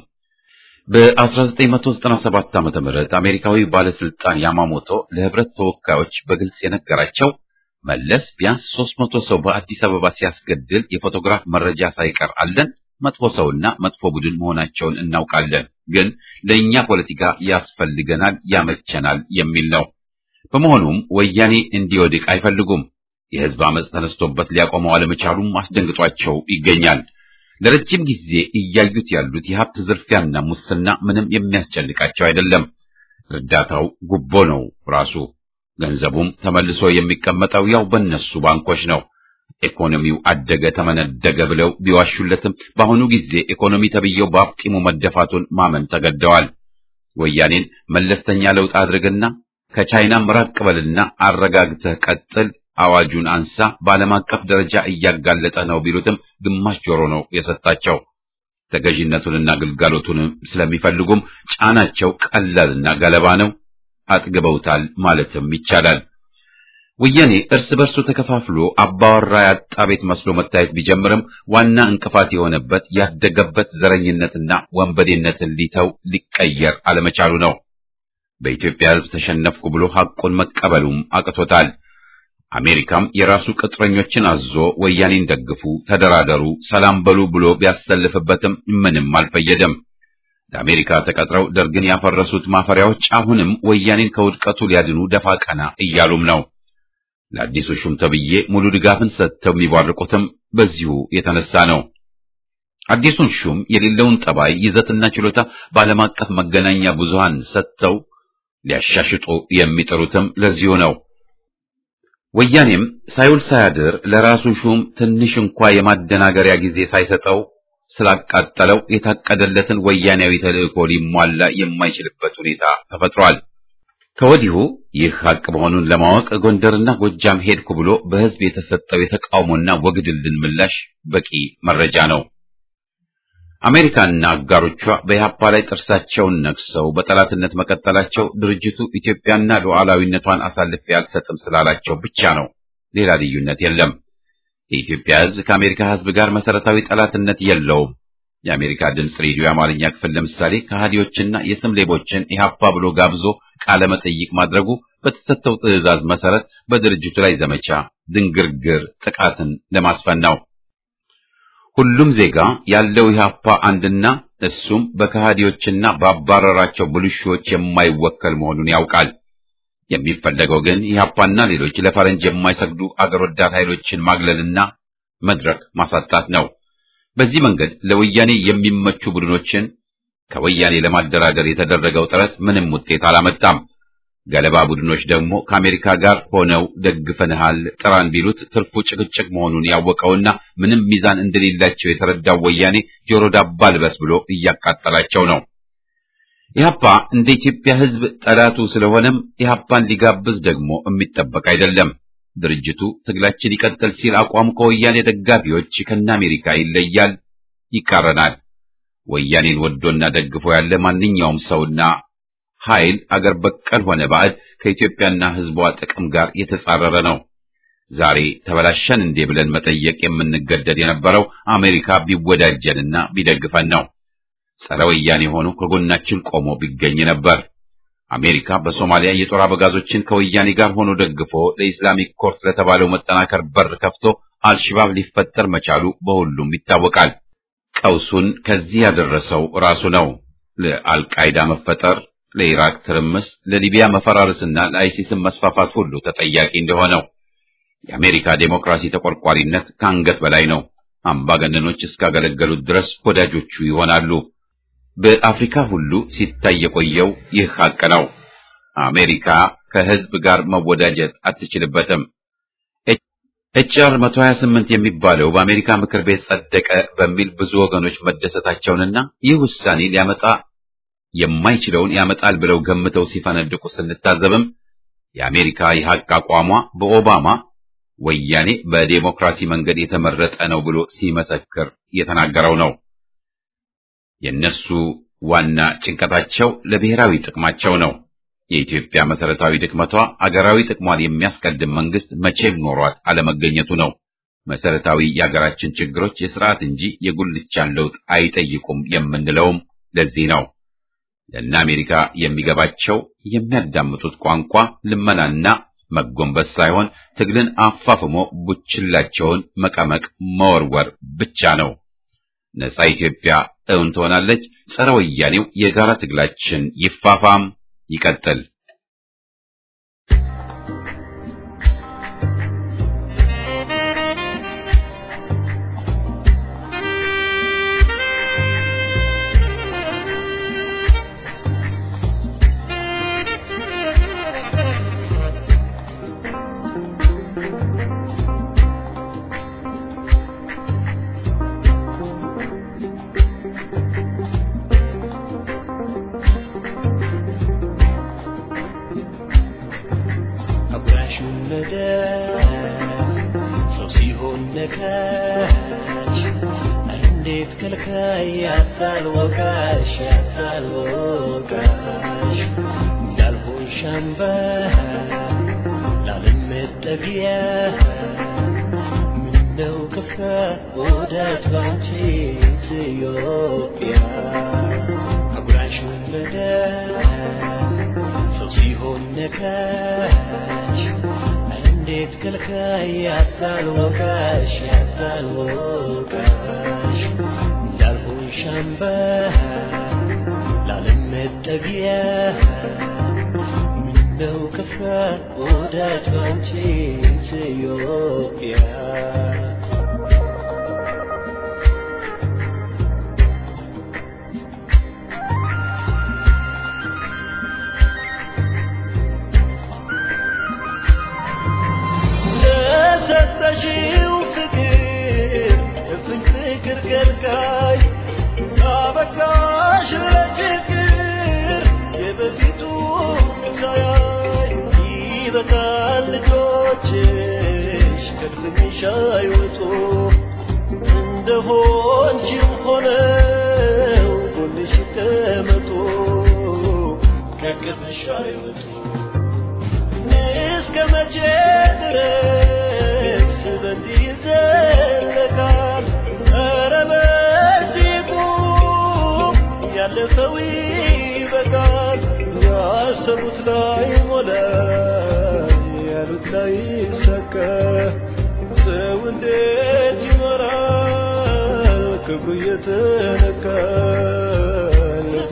በ1997 ዓ.ም አሜሪካዊ ባለስልጣን ያማሞቶ ለህብረት ተወካዮች በግልጽ የነገራቸው መለስ ቢያንስ 300 ሰው በአዲስ አበባ ሲያስገድል የፎቶግራፍ መረጃ ሳይቀር አለን። መጥፎ ሰውና መጥፎ ቡድን መሆናቸውን እናውቃለን፣ ግን ለእኛ ፖለቲካ ያስፈልገናል፣ ያመቸናል የሚል ነው። በመሆኑም ወያኔ እንዲወድቅ አይፈልጉም። የህዝብ አመፅ ተነስቶበት ሊያቆመው አለመቻሉም አስደንግጧቸው ይገኛል። ለረጅም ጊዜ እያዩት ያሉት የሀብት ዝርፊያና ሙስና ምንም የሚያስጨንቃቸው አይደለም። እርዳታው ጉቦ ነው ራሱ። ገንዘቡም ተመልሶ የሚቀመጠው ያው በእነሱ ባንኮች ነው። ኢኮኖሚው አደገ ተመነደገ ብለው ቢዋሹለትም በአሁኑ ጊዜ ኢኮኖሚ ተብዬው በአፍጢሙ መደፋቱን ማመን ተገደዋል። ወያኔን መለስተኛ ለውጥ አድርግና ከቻይናም ራቅ በልና አረጋግተህ ቀጥል፣ አዋጁን አንሳ፣ በዓለም አቀፍ ደረጃ እያጋለጠ ነው ቢሉትም ግማሽ ጆሮ ነው የሰጣቸው። ተገዥነቱንና ግልጋሎቱንም ስለሚፈልጉም ጫናቸው ቀላልና ገለባ ነው። አጥግበውታል ማለትም ይቻላል። ወያኔ እርስ በርሱ ተከፋፍሎ አባወራ ያጣ ቤት መስሎ መታየት ቢጀምርም ዋና እንቅፋት የሆነበት ያደገበት ዘረኝነትና ወንበዴነትን ሊተው ሊቀየር አለመቻሉ ነው። በኢትዮጵያ ሕዝብ ተሸነፍኩ ብሎ ሐቁን መቀበሉም አቅቶታል። አሜሪካም የራሱ ቅጥረኞችን አዞ ወያኔን ደግፉ፣ ተደራደሩ፣ ሰላም በሉ ብሎ ቢያሰልፍበትም ምንም አልፈየደም። ለአሜሪካ ተቀጥረው ደርግን ያፈረሱት ማፈሪያዎች አሁንም ወያኔን ከውድቀቱ ሊያድኑ ደፋ ቀና እያሉም ነው። ለአዲሱ ሹም ተብዬ ሙሉ ድጋፍን ሰጥተው የሚባርቁትም በዚሁ የተነሳ ነው። አዲሱን ሹም የሌለውን ጠባይ፣ ይዘትና ችሎታ በዓለም አቀፍ መገናኛ ብዙሃን ሰጥተው ሊያሻሽጡ የሚጥሩትም ለዚሁ ነው። ወያኔም ሳይውል ሳያድር ለራሱ ሹም ትንሽ እንኳ የማደናገሪያ ጊዜ ሳይሰጠው ስላቃጠለው የታቀደለትን ወያኔያዊ ተልእኮ ሊሟላ የማይችልበት ሁኔታ ተፈጥሯል። ከወዲሁ ይህ ሀቅ መሆኑን ለማወቅ ጎንደርና ጎጃም ሄድኩ ብሎ በሕዝብ የተሰጠው የተቃውሞና ወግድልን ምላሽ በቂ መረጃ ነው። አሜሪካና አጋሮቿ በኢህአፓ ላይ ጥርሳቸውን ነክሰው በጠላትነት መቀጠላቸው ድርጅቱ ኢትዮጵያና ሉዓላዊነቷን አሳልፌ አልሰጥም ስላላቸው ብቻ ነው። ሌላ ልዩነት የለም። የኢትዮጵያ ሕዝብ ከአሜሪካ ሕዝብ ጋር መሰረታዊ ጠላትነት የለውም። የአሜሪካ ድምፅ ሬዲዮ የአማርኛ ክፍል ለምሳሌ ከሃዲዎችና የስም ሌቦችን ኢህአፓ ብሎ ጋብዞ ቃለ መጠይቅ ማድረጉ በተሰጠው ትዕዛዝ መሰረት በድርጅቱ ላይ ዘመቻ ድንግርግር ጥቃትን ለማስፈን ነው። ሁሉም ዜጋ ያለው ኢህአፓ አንድና እሱም በከሃዲዎችና ባባረራቸው ብልሹዎች የማይወከል መሆኑን ያውቃል። የሚፈለገው ግን ኢህአፓና ሌሎች ለፈረንጅ የማይሰግዱ አገር ወዳድ ኃይሎችን ማግለልና መድረክ ማሳጣት ነው። በዚህ መንገድ ለወያኔ የሚመቹ ቡድኖችን ከወያኔ ለማደራደር የተደረገው ጥረት ምንም ውጤት አላመጣም። ገለባ ቡድኖች ደግሞ ከአሜሪካ ጋር ሆነው ደግፈንሃል ጥራን ቢሉት ትርፉ ጭቅጭቅ መሆኑን ያወቀውና ምንም ሚዛን እንደሌላቸው የተረዳው ወያኔ ጆሮ ዳባ ልበስ ብሎ እያቃጠላቸው ነው። ኢህአፓ እንደ ኢትዮጵያ ሕዝብ ጠላቱ ስለሆነም ኢህአፓን ሊጋብዝ ደግሞ የሚጠበቅ አይደለም። ድርጅቱ ትግላችን ይቀጥል ሲል አቋሙ ከወያኔ ደጋፊዎች ከነ አሜሪካ ይለያል፣ ይቃረናል። ወያኔን ወዶና ደግፎ ያለ ማንኛውም ሰውና ኃይል አገር በቀል ሆነ ባዕድ ከኢትዮጵያና ሕዝቧ ጥቅም ጋር የተጻረረ ነው። ዛሬ ተበላሸን እንዴ ብለን መጠየቅ የምንገደድ የነበረው አሜሪካ ቢወዳጀንና ቢደግፈን ነው። ጸረ ወያኔ ሆኖ ከጎናችን ቆሞ ቢገኝ ነበር። አሜሪካ በሶማሊያ የጦር አበጋዞችን ከወያኔ ጋር ሆኖ ደግፎ ለኢስላሚክ ኮርት ለተባለው መጠናከር በር ከፍቶ አልሽባብ ሊፈጠር መቻሉ በሁሉም ይታወቃል። ቀውሱን ከዚህ ያደረሰው ራሱ ነው። ለአልቃይዳ መፈጠር፣ ለኢራቅ ትርምስ፣ ለሊቢያ መፈራረስና ለአይሲስን መስፋፋት ሁሉ ተጠያቂ እንደሆነው የአሜሪካ ዴሞክራሲ ተቆርቋሪነት ከአንገት በላይ ነው። አምባገነኖች እስካገለገሉት ድረስ ወዳጆቹ ይሆናሉ። በአፍሪካ ሁሉ ሲታይ የቆየው ይህ ሀቅ ነው። አሜሪካ ከሕዝብ ጋር መወዳጀት አትችልበትም። ኤችአር 128 የሚባለው በአሜሪካ ምክር ቤት ጸደቀ በሚል ብዙ ወገኖች መደሰታቸውንና ይህ ውሳኔ ሊያመጣ የማይችለውን ያመጣል ብለው ገምተው ሲፈነድቁ ስንታዘብም የአሜሪካ የሀቅ አቋሟ በኦባማ ወያኔ በዴሞክራሲ መንገድ የተመረጠ ነው ብሎ ሲመሰክር የተናገረው ነው። የእነሱ ዋና ጭንቀታቸው ለብሔራዊ ጥቅማቸው ነው። የኢትዮጵያ መሰረታዊ ድክመቷ አገራዊ ጥቅሟን የሚያስቀድም መንግስት መቼም ኖሯት አለመገኘቱ ነው። መሰረታዊ የአገራችን ችግሮች የስርዓት እንጂ የጉልቻን ለውጥ አይጠይቁም የምንለውም ለዚህ ነው። ለእነ አሜሪካ የሚገባቸው የሚያዳምጡት ቋንቋ ልመናና መጎንበስ ሳይሆን ትግልን አፋፍሞ ቡችላቸውን መቀመቅ መወርወር ብቻ ነው። ነጻ ኢትዮጵያ እውን ትሆናለች። ጸረ ወያኔው የጋራ ትግላችን ይፋፋም ይቀጥል። ይበቃል ልጆችሽ ከድምሽ አይወጡ እንደሆንሽም ሆነው ጎንሽ ይቀመጡ ከቅፍሽ አይወጡ እስከ መቼ ድረስ በዚህ ይዘለቃል? ኧረ በዚህ ቁም፣ ያለፈው ይበቃል። ያሰቡት ላይ ሞላ፣ ያሉት ላይ ይሳካ። ሰው እንዴት ይኖራል ክብሩ እየተነካ ልቡ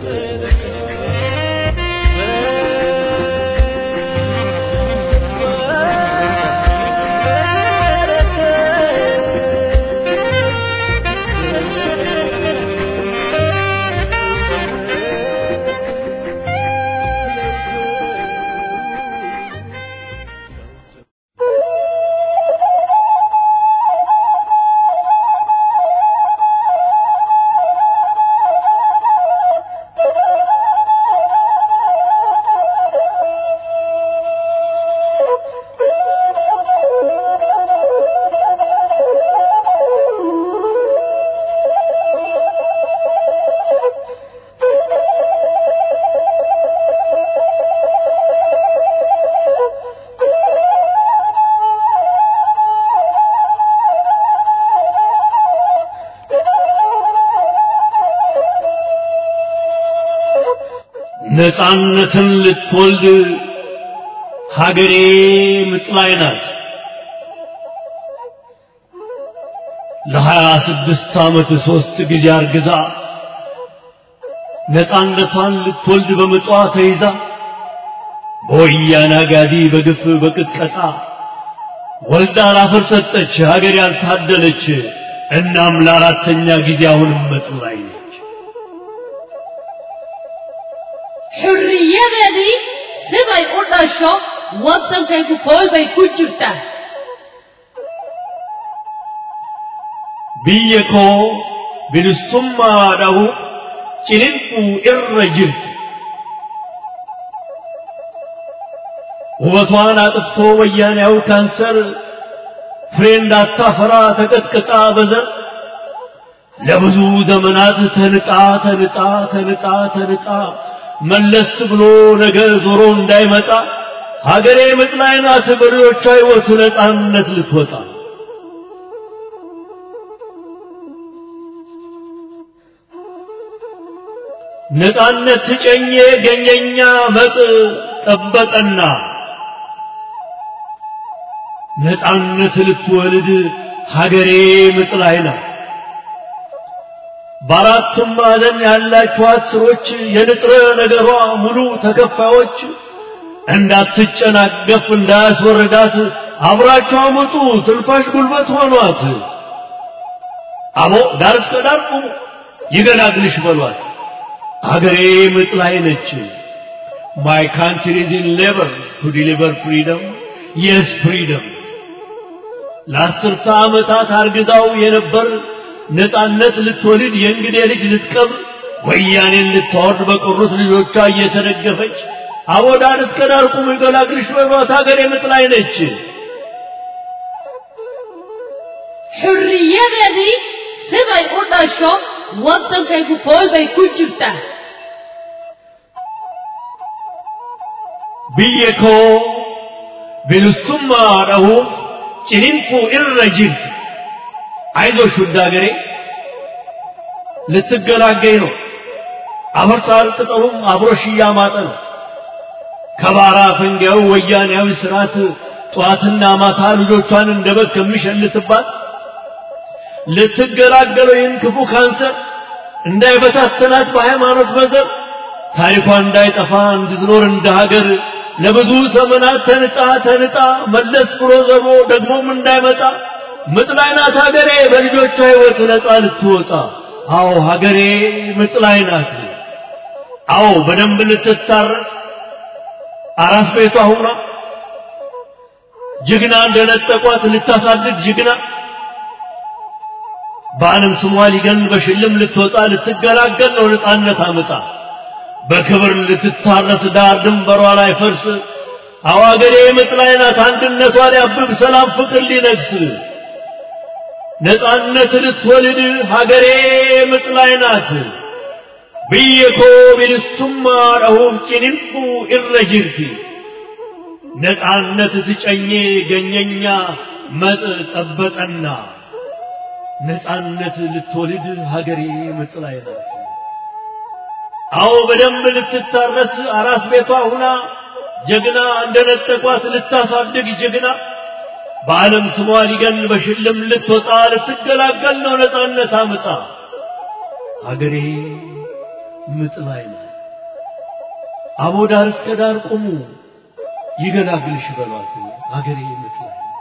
ነፃነትን ልትወልድ ሀገሬ ምጥ ላይ ናት። ለሀያ ስድስት ዓመት ሦስት ጊዜ አርግዛ ነፃነቷን ልትወልድ በምጧ ተይዛ በወያኔ አጋዲ በግፍ በቅጥቀጣ ወልዳ ላፈር ሰጠች ሀገር ያልታደለች። እናም ለአራተኛ ጊዜ አሁንም ምጥ ላይ ነች። xurriyadeedii sibay u dhasho waddankaygu kool bay ku jirtaa biyya koo bilisummaadhahu ciniinfuu irra jirti ውበቷን አጥፍቶ ወያኔያው ካንሰር ፍሬ እንዳታፈራ ተቀጥቅጣ በዘር ለብዙ ዘመናት ተንጣ ተንጣ ተንጣ ተንጣ መለስ ብሎ ነገ ዞሮ እንዳይመጣ ሀገሬ ምጥ ላይ ናት በልጆቿ ሕይወት ነፃነት ልትወጣ ነፃነት ትጨኜ ገኘኛ መጥ ጠበቀና ነፃነት ልትወልድ ሀገሬ ምጥ ላይ ናት። በአራቱም ማዕዘን ያላችኋት ስሮች የንጥረ ነገሯ ሙሉ ተከፋዮች እንዳትጨናገፍ እንዳያስወርዳት አብራቸው አመጡ ትንፋሽ ጉልበት ሆኗት። አቦ ዳር እስከ ዳር ቁሙ ይገላግልሽ በሏት። አገሬ ምጥ ላይ ነች። ማይ ካንትሪ ኢዝ ኢን ሌበር ቱ ዲሊቨር ፍሪደም የስ ፍሪደም ለአስርተ ዓመታት አርግዛው የነበር ነፃነት ልትወልድ የእንግዴ ልጅ ልትቀብር ወያኔን ልታወርድ በቀሩት ልጆቿ እየተደገፈች አቦ ዳር እስከ ዳር ቁሙ ይገላግልሽ በሏት አገሬ ምጥ ላይ ነች። xurriyadeedii sibay u dhasho waddankaygu kool bay ku jirtaa biyya koo bilisummaa dhahuuf ciniinfuu irra jirti አይዞሽ ውድ አገሬ ልትገላገኝ ነው። አፈርሳል ቅጠሉም አብሮሽ እያማጠ ነው። ከባራ ፈንጊያው ወያኔያዊ ስርዓት ጠዋትና ማታ ልጆቿን እንደ በግ ከሚሸልትባት ልትገላገለው ይህን ክፉ ካንሰር እንዳይበታተናት በሃይማኖት በዘር ታሪኳ እንዳይጠፋ እንድትኖር እንደ ሀገር ለብዙ ዘመናት ተንጣ ተንጣ መለስ ብሎ ዘሮ ደግሞም እንዳይመጣ ምጥ ላይ ናት ሀገሬ በልጆቿ ሕይወት ነፃ ልትወጣ። አዎ ሀገሬ ምጥ ላይ ናት። አዎ በደንብ ልትታረስ አራስ ቤቷ ሁና ጀግና እንደነጠቋት ልታሳድግ ጀግና በዓለም ስሟ ሊገን በሽልም ልትወጣ ልትገላገል ነው ነፃነት አምጣ በክብር ልትታረስ ዳር ድንበሯ ላይ ፈርስ አዋገሬ ምጥ ላይ ናት አንድነቷ ሊያብብ ሰላም ፍቅር ሊነግስ ነፃነት ልትወልድ ሀገሬ ምጥ ላይ ናት ብየኮ ቢልሱማ ረሁፍ ጭንንፉ ኢረ ጅርቲ ነፃነት ትጨኜ ገኘኛ መጥ ጠበጠና ነፃነት ልትወልድ ሀገሬ ምጥ ላይ ናት። አዎ በደንብ ልትታረስ አራስ ቤቷ ሁና ጀግና እንደነጠቋት ልታሳድግ ጀግና በዓለም ስሟ ሊገን በሽልም ልትወጣ ልትገላገል ነው ነፃነት አምጣ ሀገሬ ምጥ ላይ ናት። አቦ ዳር እስከ ዳር ቁሙ ይገላግልሽ በሏት ሀገሬ ምጥ ላይ ናት።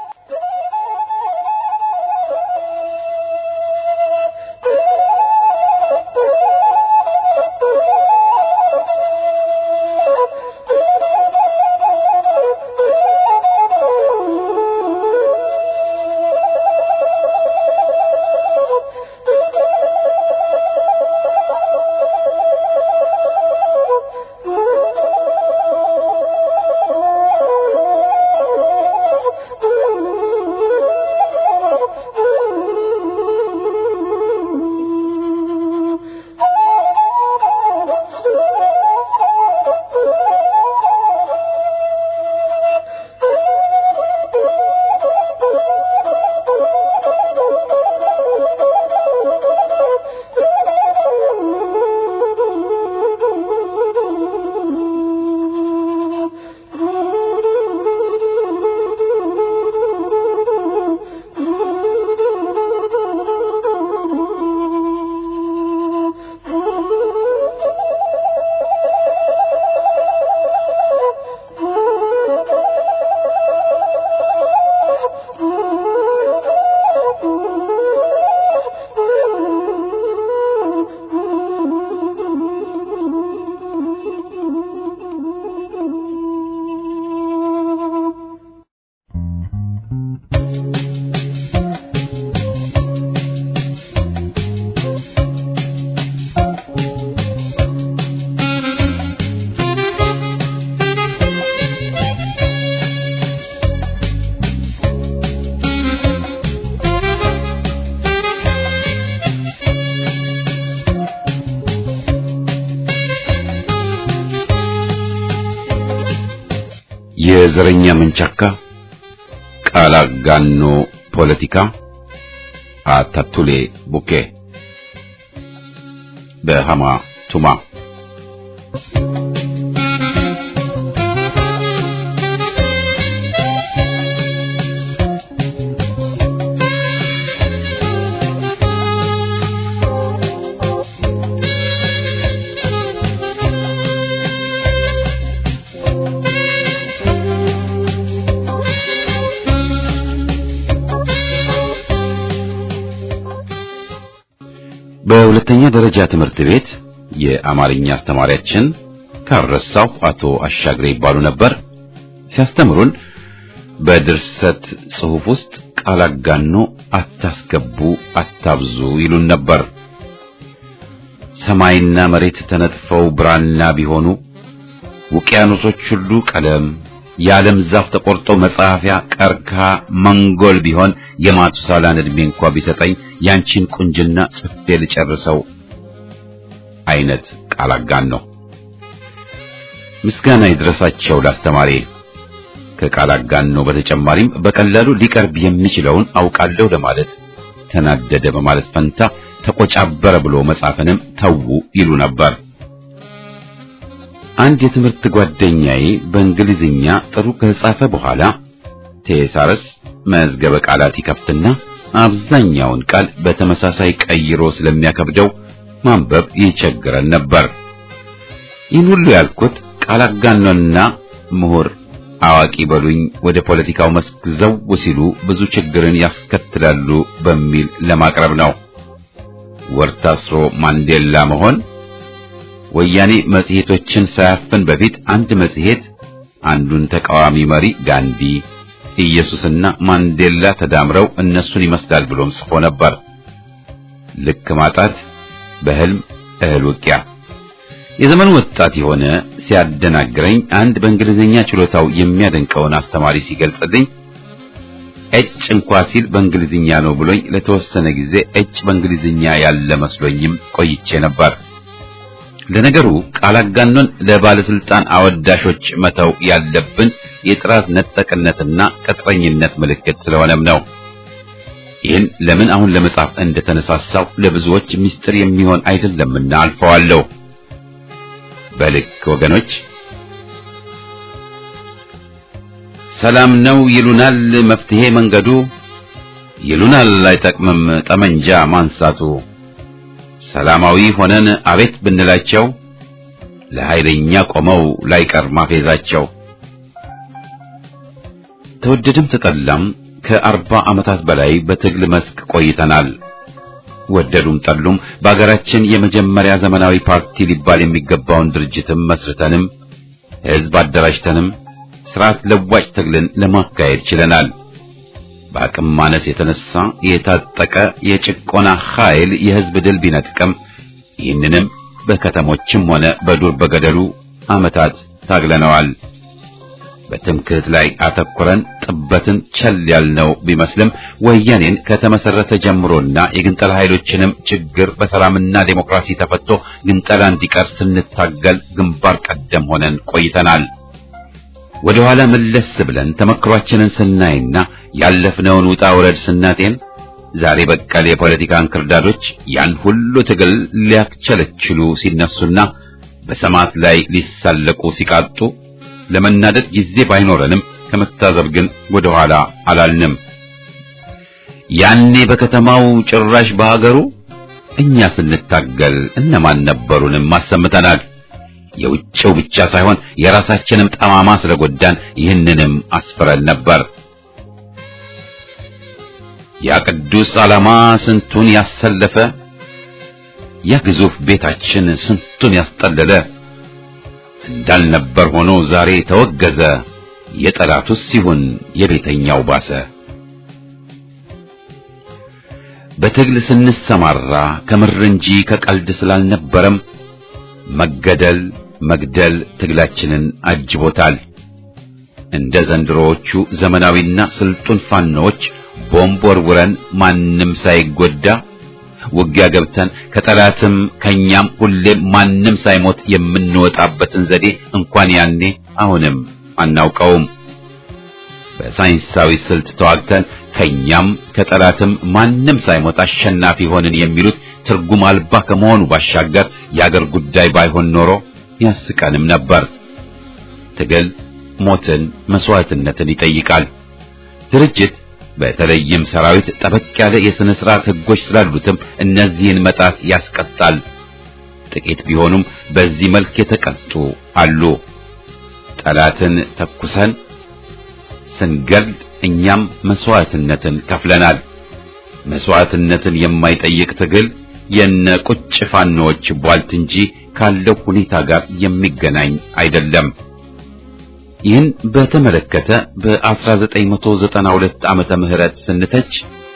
የዘረኛ መንቻካ ቃል አጋኖ ፖለቲካ አታቱሌ ቡኬ በሃማ ቱማ በሁለተኛ ደረጃ ትምህርት ቤት የአማርኛ አስተማሪያችን ካረሳው አቶ አሻግሬ ይባሉ ነበር። ሲያስተምሩን በድርሰት ጽሑፍ ውስጥ ቃል አጋኖ አታስገቡ፣ አታብዙ ይሉን ነበር። ሰማይና መሬት ተነጥፈው ብራና ቢሆኑ ውቅያኖሶች ሁሉ ቀለም የዓለም ዛፍ ተቆርጦ መጻፊያ ቀርካ መንጎል ቢሆን የማቱሳላን ዕድሜ እንኳ ቢሰጠኝ ያንቺን ቁንጅና ጽፌ ልጨርሰው አይነት ቃል አጋኖ። ምስጋና ይድረሳቸው ላስተማሪ። ከቃል አጋኖ በተጨማሪም በቀላሉ ሊቀርብ የሚችለውን አውቃለሁ ለማለት ተናደደ በማለት ፈንታ ተቆጫበረ ብሎ መጻፍንም ተዉ ይሉ ነበር። አንድ የትምህርት ጓደኛዬ በእንግሊዝኛ ጥሩ ከጻፈ በኋላ ቴሳረስ መዝገበ ቃላት ይከፍትና አብዛኛውን ቃል በተመሳሳይ ቀይሮ ስለሚያከብደው ማንበብ ይቸግረን ነበር። ይህን ሁሉ ያልኩት ቃል አጋኖና ምሁር አዋቂ በሉኝ ወደ ፖለቲካው መስክ ዘው ሲሉ ብዙ ችግርን ያስከትላሉ በሚል ለማቅረብ ነው። ወር ታስሮ ማንዴላ መሆን ወያኔ መጽሔቶችን ሳያፍን በፊት አንድ መጽሔት አንዱን ተቃዋሚ መሪ ጋንዲ፣ ኢየሱስና ማንዴላ ተዳምረው እነሱን ይመስላል ብሎም ጽፎ ነበር። ልክ ማጣት፣ በህልም እህል ውቂያ። የዘመኑ ወጣት የሆነ ሲያደናግረኝ አንድ በእንግሊዝኛ ችሎታው የሚያደንቀውን አስተማሪ ሲገልጽልኝ እጭ እንኳ ሲል በእንግሊዝኛ ነው ብሎኝ ለተወሰነ ጊዜ እጭ በእንግሊዝኛ ያለ መስሎኝም ቆይቼ ነበር። ለነገሩ ቃል አጋኖን ለባለስልጣን አወዳሾች መተው ያለብን የጥራት ነጠቅነትና ቅጥረኝነት ምልክት ስለሆነም ነው። ይህን ለምን አሁን ለመጻፍ እንደተነሳሳው ለብዙዎች ምስጢር የሚሆን አይደለምና አልፈዋለሁ። በልክ ወገኖች ሰላም ነው ይሉናል መፍትሄ መንገዱ ይሉናል አይጠቅምም ጠመንጃ ማንሳቱ ሰላማዊ ሆነን አቤት ብንላቸው ለኃይለኛ ቆመው ላይቀር ማፌዛቸው ተወደድም ተጠላም ከአርባ ዓመታት በላይ በትግል መስክ ቆይተናል። ወደዱም ጠሉም በአገራችን የመጀመሪያ ዘመናዊ ፓርቲ ሊባል የሚገባውን ድርጅትም መስርተንም ሕዝብ አደራጅተንም ስርዓት ለዋጭ ትግልን ለማካሄድ ችለናል። በአቅም ማነስ የተነሳ የታጠቀ የጭቆና ኃይል የሕዝብ ድል ቢነጥቀም ይህንንም በከተሞችም ሆነ በዱር በገደሉ ዓመታት ታግለነዋል። በትምክህት ላይ አተኩረን ጥበትን ቸል ያልነው ቢመስልም ወያኔን ከተመሰረተ ጀምሮና የግንጠላ ኃይሎችንም ችግር በሰላምና ዴሞክራሲ ተፈቶ ግንጠላ እንዲቀር ስንታገል ግንባር ቀደም ሆነን ቆይተናል። ወደ ኋላ መለስ ብለን ተመክሯችንን ስናይና ያለፍነውን ውጣ ውረድ ስናጤን ዛሬ በቀል የፖለቲካ እንክርዳዶች ያን ሁሉ ትግል ሊያክቸለችሉ ሲነሱና በሰማዕት ላይ ሊሳለቁ ሲቃጡ ለመናደድ ጊዜ ባይኖረንም ከመታዘብ ግን ወደ ኋላ አላልንም። ያኔ በከተማው ጭራሽ በሀገሩ እኛ ስንታገል እነማን ነበሩንም አሰምተናል። የውጭው ብቻ ሳይሆን የራሳችንም ጠማማ ስለጎዳን ይህንንም አስፍረን ነበር። ያ ቅዱስ ዓላማ ስንቱን ያሰለፈ፣ ያ ግዙፍ ቤታችን ስንቱን ያስጠለለ እንዳልነበር ሆኖ ዛሬ ተወገዘ። የጠላቱስ ሲሆን የቤተኛው ባሰ። በትግል ስንሰማራ ከምር እንጂ ከቀልድ ስላልነበረም መገደል መግደል ትግላችንን አጅቦታል። እንደ ዘንድሮዎቹ ዘመናዊና ስልጡን ፋኖዎች ቦምብ ወርውረን ማንም ሳይጎዳ ውጊያ ገብተን ከጠላትም ከኛም ሁሌም ማንም ሳይሞት የምንወጣበትን ዘዴ እንኳን ያኔ አሁንም አናውቀውም። በሳይንሳዊ ስልት ተዋግተን ከኛም ከጠላትም ማንም ሳይሞት አሸናፊ ሆንን የሚሉት ትርጉም አልባ ከመሆኑ ባሻገር የአገር ጉዳይ ባይሆን ኖሮ ያስቀንም ነበር። ትግል ሞትን፣ መስዋዕትነትን ይጠይቃል። ድርጅት በተለይም ሰራዊት ጠበቅ ያለ የሥነ ሥርዓት ሕጎች ስላሉትም እነዚህን መጣስ ያስቀጣል። ጥቂት ቢሆኑም በዚህ መልክ የተቀጡ አሉ። ጠላትን ተኩሰን ስንገድል እኛም መስዋዕትነትን ከፍለናል። መስዋዕትነትን የማይጠይቅ ትግል የነ ቁጭ ፋኖዎች ቧልት እንጂ ካለው ሁኔታ ጋር የሚገናኝ አይደለም። ይህን በተመለከተ በ1992 ዓመተ ምህረት ስንተች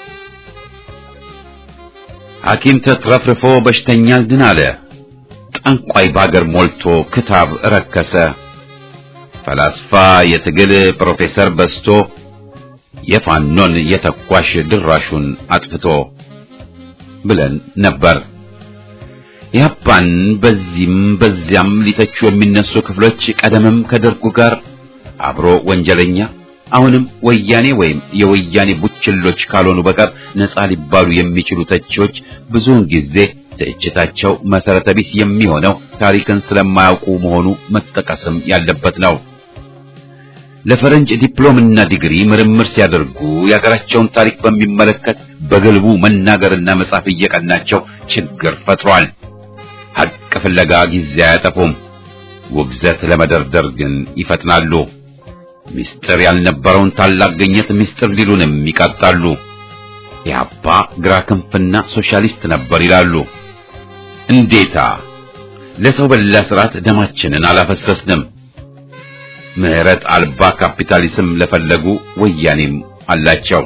ሐኪም ተትረፍርፎ በሽተኛ ድን አለ፣ ጠንቋይ ባገር ሞልቶ ክታብ ረከሰ፣ ፈላስፋ የትግል ፕሮፌሰር በስቶ የፋኖን የተኳሽ ድራሹን አጥፍቶ ብለን ነበር። ያፓን በዚህም በዚያም ሊተቹ የሚነሱ ክፍሎች ቀደምም ከደርጉ ጋር አብሮ ወንጀለኛ አሁንም ወያኔ ወይም የወያኔ ቡችሎች ካልሆኑ በቀር ነፃ ሊባሉ የሚችሉ ተቺዎች ብዙውን ጊዜ ትችታቸው መሰረተ ቢስ የሚሆነው ታሪክን ስለማያውቁ መሆኑ መጠቀስም ያለበት ነው። ለፈረንጅ ዲፕሎምና ዲግሪ ምርምር ሲያደርጉ የሀገራቸውን ታሪክ በሚመለከት በግልቡ መናገርና መጻፍ እየቀናቸው ችግር ፈጥሯል። ሐቅ ፍለጋ ጊዜ አያጠፉም። ውግዘት ለመደርደር ግን ይፈጥናሉ። ምስጢር ያልነበረውን ታላቅ ግኝት ምስጢር ሊሉንም ይቀጣሉ። ኢህአፓ ግራ ክንፍና ሶሻሊስት ነበር ይላሉ። እንዴታ! ለሰው በላ ስርዓት ደማችንን አላፈሰስንም። ምህረት አልባ ካፒታሊዝም ለፈለጉ ወያኔም አላቸው።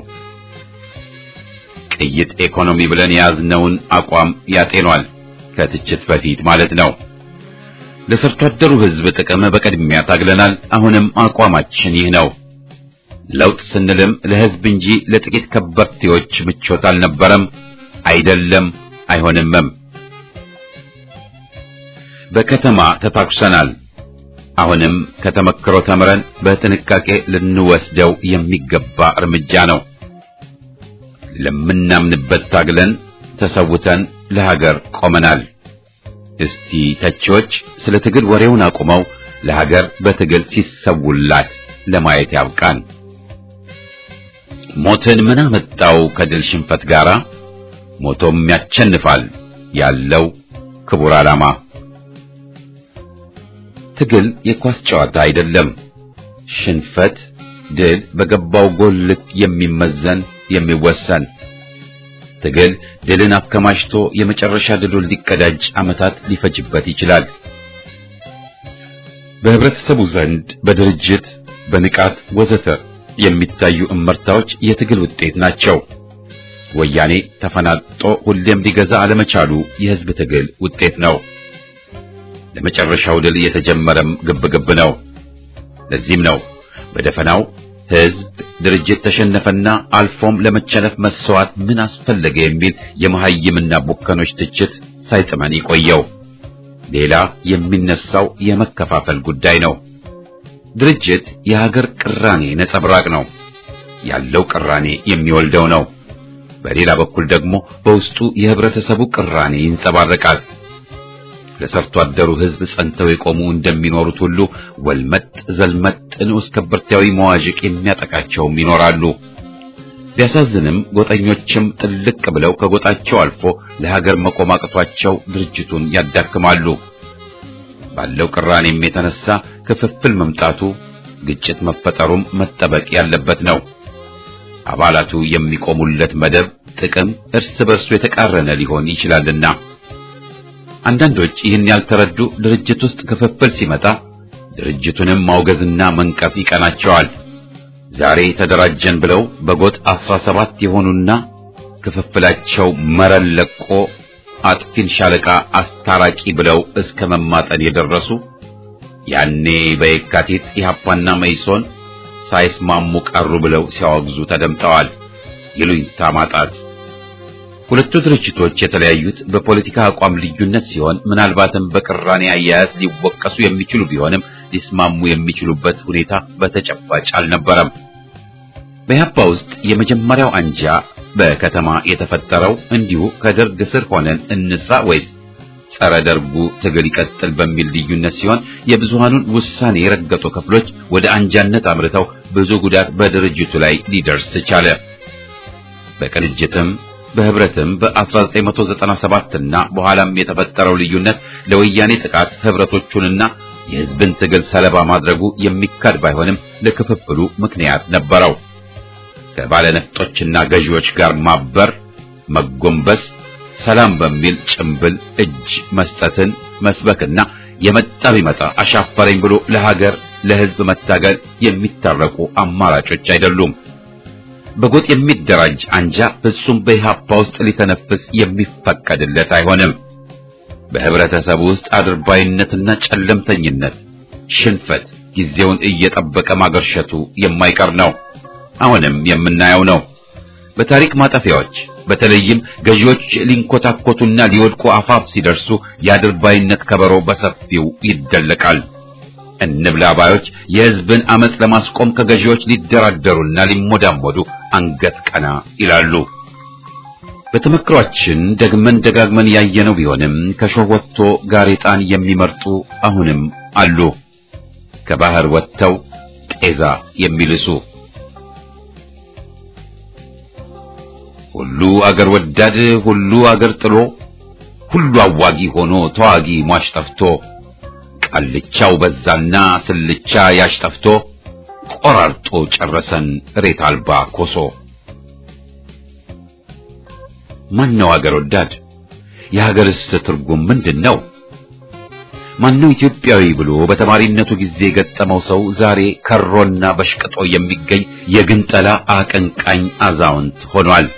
ቅይጥ ኢኮኖሚ ብለን የያዝነውን አቋም ያጤኗል። ከትችት በፊት ማለት ነው። ለሰርቶ አደሩ ሕዝብ ጥቅም በቅድሚያ ታግለናል። አሁንም አቋማችን ይህ ነው። ለውጥ ስንልም ለሕዝብ እንጂ ለጥቂት ከበርቴዎች ምቾት አልነበረም፣ አይደለም፣ አይሆንምም። በከተማ ተታኩሰናል። አሁንም ከተመክሮ ተምረን በጥንቃቄ ልንወስደው የሚገባ እርምጃ ነው። ለምናምንበት ታግለን ተሰውተን ለሀገር ቆመናል። እስቲ ተቺዎች ስለ ትግል ወሬውን አቁመው ለሀገር በትግል ሲሰውላት ለማየት ያብቃን። ሞትን ምን አመጣው ከድል ሽንፈት ጋራ? ሞቶም ያቸንፋል ያለው ክቡር ዓላማ። ትግል የኳስ ጨዋታ አይደለም። ሽንፈት፣ ድል በገባው ጎል ልክ የሚመዘን የሚወሰን ትግል ድልን አከማችቶ የመጨረሻ ድሉን ሊቀዳጅ ዓመታት ሊፈጅበት ይችላል። በህብረተሰቡ ዘንድ በድርጅት በንቃት ወዘተ የሚታዩ እመርታዎች የትግል ውጤት ናቸው። ወያኔ ተፈናጦ ሁሌም ሊገዛ አለመቻሉ የህዝብ ትግል ውጤት ነው። ለመጨረሻው ድል የተጀመረም ግብግብ ነው። ለዚህም ነው በደፈናው ህዝብ ድርጅት ተሸነፈና አልፎም ለመቸነፍ መስዋዕት ምን አስፈለገ የሚል የመሐይምና ቡከኖች ትችት ሳይጥመን ይቆየው። ሌላ የሚነሳው የመከፋፈል ጉዳይ ነው። ድርጅት የሀገር ቅራኔ ነጸብራቅ ነው። ያለው ቅራኔ የሚወልደው ነው። በሌላ በኩል ደግሞ በውስጡ የህብረተሰቡ ቅራኔ ይንጸባረቃል። ለሰርቶ አደሩ ህዝብ ጸንተው የቆሙ እንደሚኖሩት ሁሉ ወልመጥ ዘልመጥ ንዑስ ከበርቴያዊ መዋዥቅ የሚያጠቃቸውም ይኖራሉ። ቢያሳዝንም ጎጠኞችም ጥልቅ ብለው ከጎጣቸው አልፎ ለሀገር መቆም አቅቷቸው ድርጅቱን ያዳክማሉ። ባለው ቅራኔም የተነሳ ክፍፍል መምጣቱ፣ ግጭት መፈጠሩም መጠበቅ ያለበት ነው። አባላቱ የሚቆሙለት መደብ ጥቅም እርስ በርሱ የተቃረነ ሊሆን ይችላልና አንዳንዶች ይህን ያልተረዱ ድርጅት ውስጥ ክፍፍል ሲመጣ ድርጅቱንም ማውገዝና መንቀፍ ይቀናቸዋል። ዛሬ ተደራጀን ብለው በጎጥ አስራ ሰባት የሆኑና ክፍፍላቸው መረን ለቆ አጥፊን ሻለቃ አስታራቂ ብለው እስከ መማጠን የደረሱ ያኔ በየካቲት ኢህአፓና መይሶን ሳይስማሙ ቀሩ ብለው ሲያወግዙ ተደምጠዋል። ይሉኝታ ማጣት ሁለቱ ድርጅቶች የተለያዩት በፖለቲካ አቋም ልዩነት ሲሆን ምናልባትም በቅራኔ አያያዝ ሊወቀሱ የሚችሉ ቢሆንም ሊስማሙ የሚችሉበት ሁኔታ በተጨባጭ አልነበረም። በኢህአፓ ውስጥ የመጀመሪያው አንጃ በከተማ የተፈጠረው እንዲሁ ከደርግ ስር ሆነን እንስራ ወይስ ጸረ ደርጉ ትግል ይቀጥል በሚል ልዩነት ሲሆን የብዙሃኑን ውሳኔ የረገጡ ክፍሎች ወደ አንጃነት አምርተው ብዙ ጉዳት በድርጅቱ ላይ ሊደርስ ቻለ። በቅንጅትም በህብረትም በ1997 እና በኋላም የተፈጠረው ልዩነት ለወያኔ ጥቃት ህብረቶቹንና የህዝብን ትግል ሰለባ ማድረጉ የሚካድ ባይሆንም ለክፍፍሉ ምክንያት ነበረው። ከባለነፍጦችና ገዢዎች ጋር ማበር፣ መጎንበስ፣ ሰላም በሚል ጭምብል እጅ መስጠትን መስበክና የመጣ ቢመጣ አሻፈረኝ ብሎ ለሀገር ለህዝብ መታገል የሚታረቁ አማራጮች አይደሉም። በጎጥ የሚደራጅ አንጃ ፍጹም በኢህአፓ ውስጥ ሊተነፍስ የሚፈቀድለት አይሆንም። በህብረተሰቡ ውስጥ አድርባይነትና ጨለምተኝነት፣ ሽንፈት ጊዜውን እየጠበቀ ማገርሸቱ የማይቀር ነው። አሁንም የምናየው ነው። በታሪክ ማጠፊያዎች በተለይም ገዢዎች ሊንኮታኮቱና ሊወድቁ አፋፍ ሲደርሱ የአድርባይነት ከበሮ በሰፊው ይደለቃል። እንብላ ባዮች የህዝብን አመጽ ለማስቆም ከገዢዎች ሊደራደሩና ሊሞዳሞዱ አንገት ቀና ይላሉ። በተመክሯችን ደግመን ደጋግመን ያየነው ቢሆንም ከሾህ ወጥቶ ጋሬጣን የሚመርጡ አሁንም አሉ። ከባህር ወጥተው ጤዛ የሚልሱ ሁሉ አገር ወዳድ ሁሉ አገር ጥሎ ሁሉ አዋጊ ሆኖ ተዋጊ ሟች ጠፍቶ ቃልቻው በዛና ስልቻ ያሽጠፍቶ ቆራርጦ ጨረሰን ሬት አልባ ኮሶ። ማነው አገር ወዳድ? የሀገርስ ትርጉም ምንድን ነው? ማነው ኢትዮጵያዊ ብሎ በተማሪነቱ ጊዜ የገጠመው ሰው ዛሬ ከሮና በሽቅጦ የሚገኝ የግንጠላ አቀንቃኝ አዛውንት ሆኗል።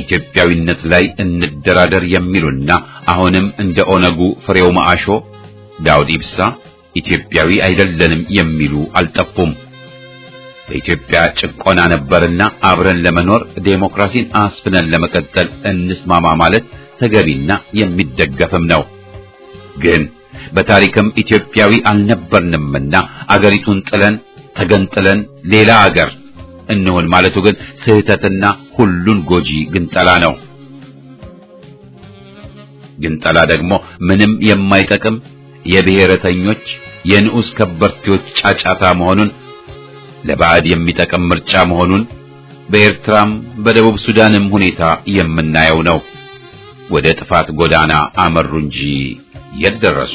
በኢትዮጵያዊነት ላይ እንደራደር የሚሉና አሁንም እንደ ኦነጉ ፍሬው ማአሾ ዳውድ ኢብሳ ኢትዮጵያዊ አይደለንም የሚሉ አልጠፉም። በኢትዮጵያ ጭቆና ነበርና አብረን ለመኖር ዴሞክራሲን አስፍነን ለመቀጠል እንስማማ ማለት ተገቢና የሚደገፍም ነው። ግን በታሪክም ኢትዮጵያዊ አልነበርንምና አገሪቱን ጥለን ተገንጥለን ሌላ አገር እንሆን ማለቱ ግን ስህተትና ሁሉን ጎጂ ግንጠላ ነው። ግንጠላ ደግሞ ምንም የማይጠቅም የብሔረተኞች የንዑስ ከበርቴዎች ጫጫታ መሆኑን ለባዕድ የሚጠቅም ምርጫ መሆኑን በኤርትራም በደቡብ ሱዳንም ሁኔታ የምናየው ነው። ወደ ጥፋት ጎዳና አመሩ እንጂ የት ደረሱ?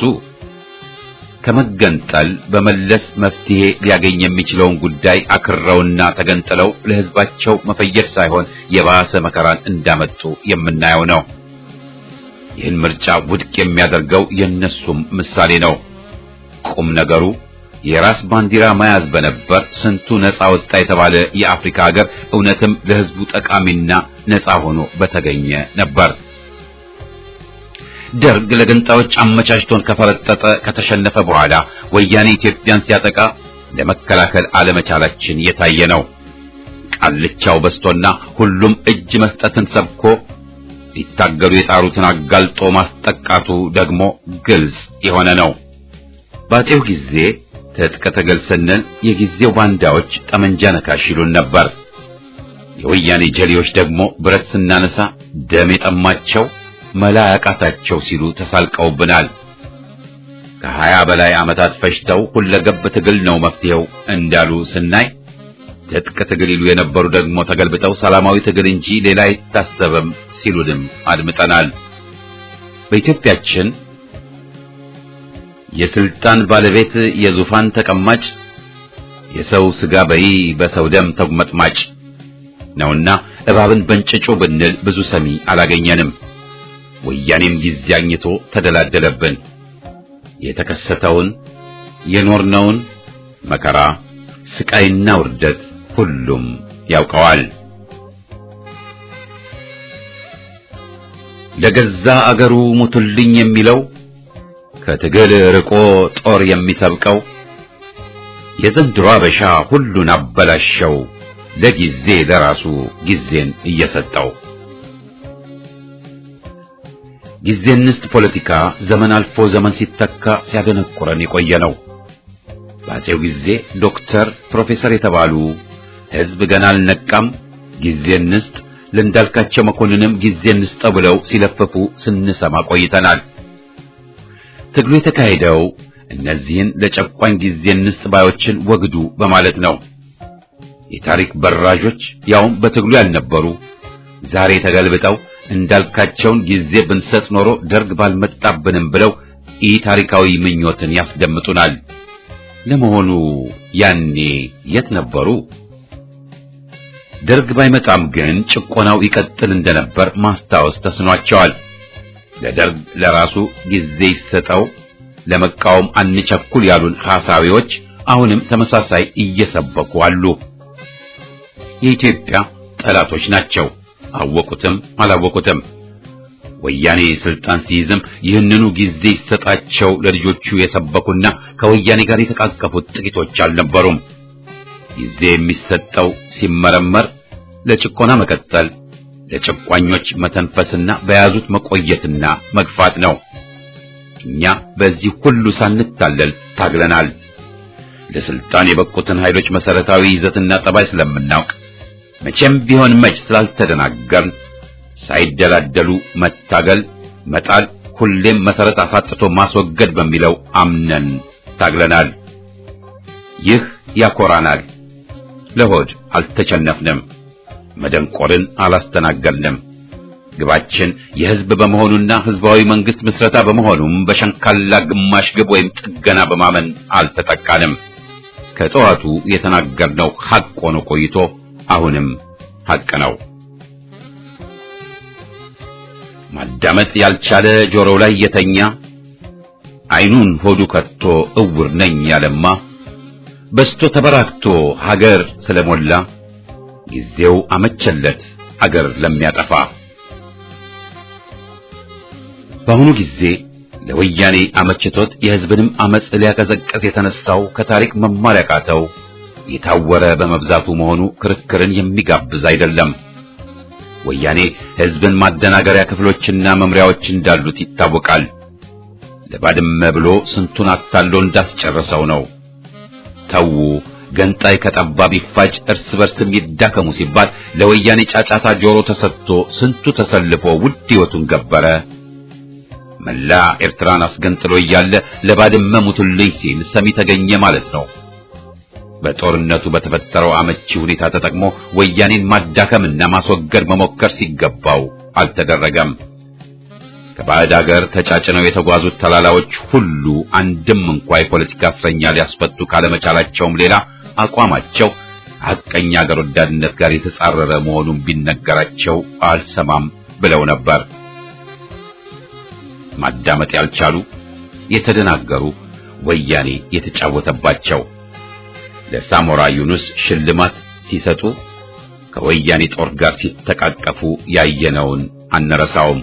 ከመገንጠል በመለስ መፍትሄ ሊያገኝ የሚችለውን ጉዳይ አክረውና ተገንጥለው ለሕዝባቸው መፈየድ ሳይሆን የባሰ መከራን እንዳመጡ የምናየው ነው። ይህን ምርጫ ውድቅ የሚያደርገው የነሱም ምሳሌ ነው። ቁም ነገሩ የራስ ባንዲራ መያዝ በነበር ስንቱ ነፃ ወጣ የተባለ የአፍሪካ ሀገር እውነትም ለሕዝቡ ጠቃሚና ነፃ ሆኖ በተገኘ ነበር። ደርግ ለገንጣዮች አመቻችቶን ከፈረጠጠ ከተሸነፈ በኋላ ወያኔ ኢትዮጵያን ሲያጠቃ ለመከላከል አለመቻላችን የታየ ነው። ቃልቻው በስቶና ሁሉም እጅ መስጠትን ሰብኮ ሊታገሉ የጣሩትን አጋልጦ ማስጠቃቱ ደግሞ ግልጽ የሆነ ነው። ባጤው ጊዜ ትጥቅ ትግል ስንል የጊዜው ባንዳዎች ጠመንጃ ነካሽ ይሉን ነበር። የወያኔ ጀሌዎች ደግሞ ብረት ስናነሳ ደም የጠማቸው መላ ያቃታቸው ሲሉ ተሳልቀውብናል። ከሀያ በላይ ዓመታት ፈጅተው ሁለገብ ትግል ነው መፍትሄው እንዳሉ ስናይ ትጥቅ ትግል ይሉ የነበሩ ደግሞ ተገልብጠው ሰላማዊ ትግል እንጂ ሌላ አይታሰብም ሲሉንም አድምጠናል። በኢትዮጵያችን የስልጣን ባለቤት የዙፋን ተቀማጭ የሰው ስጋ በይ በሰው ደም ተጉመጥማጭ ነውና እባብን በእንጭጩ ብንል ብዙ ሰሚ አላገኘንም። ወያኔም ጊዜ አግኝቶ ተደላደለብን። የተከሰተውን የኖርነውን መከራ ስቃይና ውርደት ሁሉም ያውቀዋል። ለገዛ አገሩ ሙቱልኝ የሚለው ከትግል ርቆ ጦር የሚሰብቀው የዘንድሮ አበሻ ሁሉን አበላሸው ለጊዜ ለራሱ ጊዜን እየሰጠው ጊዜ እንስጥ ፖለቲካ ዘመን አልፎ ዘመን ሲተካ ሲያደነቁረን የቆየ ነው። በአፄው ጊዜ ዶክተር፣ ፕሮፌሰር የተባሉ ሕዝብ ገና አልነቃም ጊዜ እንስጥ፣ ለእንዳልካቸው መኮንንም ጊዜ እንስጠው ብለው ሲለፍፉ ስንሰማ ቆይተናል። ትግሉ የተካሄደው እነዚህን ለጨቋኝ ጊዜ እንስጥ ባዮችን ወግዱ በማለት ነው። የታሪክ በራዦች ያውም በትግሉ ያልነበሩ ዛሬ ተገልብጠው እንዳልካቸውን ጊዜ ብንሰጥ ኖሮ ደርግ ባልመጣብንም ብለው ኢ ታሪካዊ ምኞትን ያስደምጡናል። ለመሆኑ ያኔ የት ነበሩ? ደርግ ባይመጣም ግን ጭቆናው ይቀጥል እንደነበር ማስታወስ ተስኗቸዋል። ለደርግ ለራሱ ጊዜ ይሰጠው፣ ለመቃወም አንቸኩል ያሉን ሐሳቢዎች አሁንም ተመሳሳይ እየሰበኩ አሉ። የኢትዮጵያ ጠላቶች ናቸው። አወቁትም አላወቁትም። ወያኔ ስልጣን ሲይዝም ይህንኑ ጊዜ ይሰጣቸው ለልጆቹ የሰበኩና ከወያኔ ጋር የተቃቀፉት ጥቂቶች አልነበሩም። ጊዜ የሚሰጠው ሲመረመር ለጭቆና መቀጠል፣ ለጨቋኞች መተንፈስና በያዙት መቆየትና መግፋት ነው። እኛ በዚህ ሁሉ ሳንታለል ታግለናል። ለስልጣን የበቁትን ኃይሎች መሰረታዊ ይዘትና ጠባይ ስለምናውቅ መቼም ቢሆን መች ስላልተደናገርን ሳይደላደሉ መታገል፣ መጣል፣ ሁሌም መሰረት አሳጥቶ ማስወገድ በሚለው አምነን ታግለናል። ይህ ያኮራናል። ለሆድ አልተቸነፍንም፣ መደንቆርን አላስተናገድንም። ግባችን የህዝብ በመሆኑና ህዝባዊ መንግስት ምስረታ በመሆኑም በሸንካላ ግማሽ ግብ ወይም ጥገና በማመን አልተጠቃንም። ከጠዋቱ የተናገርነው ሐቅ ሆኖ ቆይቶ አሁንም ሐቅ ነው። ማዳመጥ ያልቻለ ጆሮው ላይ የተኛ አይኑን ሆዱ ከቶ እውር ነኝ ያለማ በስቶ ተበራክቶ ሀገር ስለሞላ ጊዜው አመቸለት አገር ለሚያጠፋ። በአሁኑ ጊዜ ለወያኔ አመችቶት የሕዝብንም አመጽ ሊያቀዘቅዝ የተነሳው ከታሪክ መማር ያቃተው የታወረ በመብዛቱ መሆኑ ክርክርን የሚጋብዝ አይደለም። ወያኔ ሕዝብን ማደናገሪያ ክፍሎችና መምሪያዎች እንዳሉት ይታወቃል። ለባድመ ብሎ ስንቱን አታሎ እንዳስጨረሰው ነው። ተዉ ገንጣይ ከጠባብ ይፋጭ እርስ በርስም ይዳከሙ ሲባል ለወያኔ ጫጫታ ጆሮ ተሰጥቶ ስንቱ ተሰልፎ ውድ ሕይወቱን ገበረ። መላ ኤርትራን አስገንጥሎ እያለ ለባድመ ሙቱልኝ ሲል ሰሚ ተገኘ ማለት ነው። በጦርነቱ በተፈጠረው አመቺ ሁኔታ ተጠቅሞ ወያኔን ማዳከምና ማስወገድ መሞከር ሲገባው አልተደረገም። ከባዕድ አገር ተጫጭነው የተጓዙት ተላላዎች ሁሉ አንድም እንኳ የፖለቲካ እስረኛ ሊያስፈቱ ካለመቻላቸውም ሌላ አቋማቸው ሐቀኛ አገር ወዳድነት ጋር የተጻረረ መሆኑን ቢነገራቸው አልሰማም ብለው ነበር። ማዳመጥ ያልቻሉ የተደናገሩ ወያኔ የተጫወተባቸው ለሳሞራ ዩኑስ ሽልማት ሲሰጡ ከወያኔ ጦር ጋር ሲተቃቀፉ ያየነውን አንረሳውም።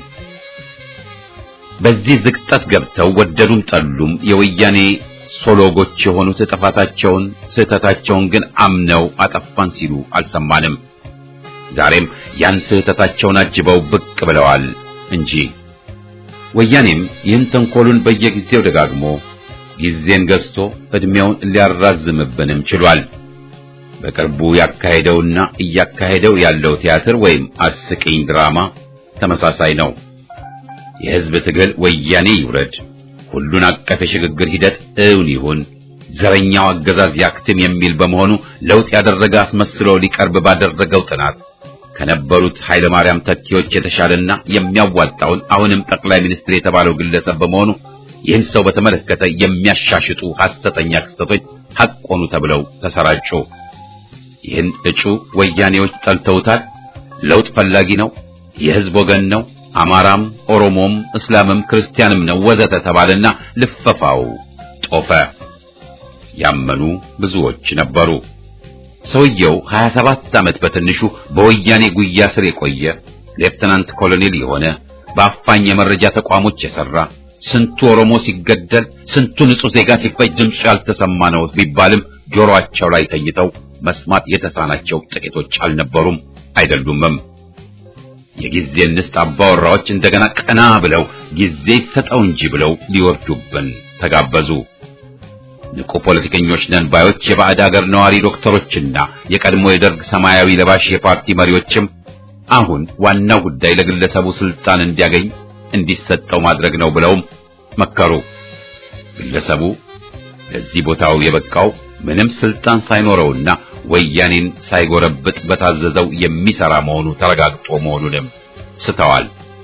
በዚህ ዝቅጠት ገብተው ወደዱም ጠሉም የወያኔ ሶሎጎች የሆኑት ጥፋታቸውን ስህተታቸውን ግን አምነው አጠፋን ሲሉ አልሰማንም። ዛሬም ያን ስህተታቸውን አጅበው ብቅ ብለዋል እንጂ ወያኔም ይህን ተንኮሉን በየጊዜው ደጋግሞ ጊዜን ገዝቶ ዕድሜውን ሊያራዝምብንም ችሏል። በቅርቡ ያካሄደውና እያካሄደው ያለው ቲያትር ወይም አስቂኝ ድራማ ተመሳሳይ ነው። የሕዝብ ትግል ወያኔ ይውረድ፣ ሁሉን አቀፍ የሽግግር ሂደት እውን ይሁን፣ ዘረኛው አገዛዝ ያክትም የሚል በመሆኑ ለውጥ ያደረገ አስመስሎ ሊቀርብ ባደረገው ጥናት ከነበሩት ኃይለ ማርያም ተኪዎች የተሻለና የሚያዋጣውን አሁንም ጠቅላይ ሚኒስትር የተባለው ግለሰብ በመሆኑ ይህን ሰው በተመለከተ የሚያሻሽጡ ሐሰተኛ ክስተቶች ሐቅ ሆኑ ተብለው ተሰራጩ። ይህን እጩ ወያኔዎች ጠልተውታል። ለውጥ ፈላጊ ነው፣ የሕዝብ ወገን ነው፣ አማራም፣ ኦሮሞም፣ እስላምም ክርስቲያንም ነው ወዘተ ተባለና ልፈፋው ጦፈ። ያመኑ ብዙዎች ነበሩ። ሰውየው 27 ዓመት በትንሹ በወያኔ ጉያ ስር የቆየ ሌፍተናንት ኮሎኔል የሆነ በአፋኝ የመረጃ ተቋሞች የሰራ ስንቱ ኦሮሞ ሲገደል ስንቱ ንጹህ ዜጋ ሲፈጅ ድምፁ ያልተሰማ ነው ቢባልም ጆሮአቸው ላይ ተኝተው መስማት የተሳናቸው ጥቂቶች አልነበሩም አይደሉምም። የጊዜ ንስት አባወራዎች እንደገና ቀና ብለው ጊዜ ይሰጠው እንጂ ብለው ሊወርዱብን ተጋበዙ። ንቁ ፖለቲከኞች ነን ባዮች የባዕድ አገር ነዋሪ ዶክተሮችና የቀድሞ የደርግ ሰማያዊ ለባሽ የፓርቲ መሪዎችም አሁን ዋናው ጉዳይ ለግለሰቡ ስልጣን እንዲያገኝ እንዲሰጠው ማድረግ ነው ብለውም መከሩ። ግለሰቡ ለዚህ ቦታው የበቃው ምንም ስልጣን ሳይኖረውና ወያኔን ሳይጎረብጥ በታዘዘው የሚሰራ መሆኑ ተረጋግጦ መሆኑንም ስተዋል።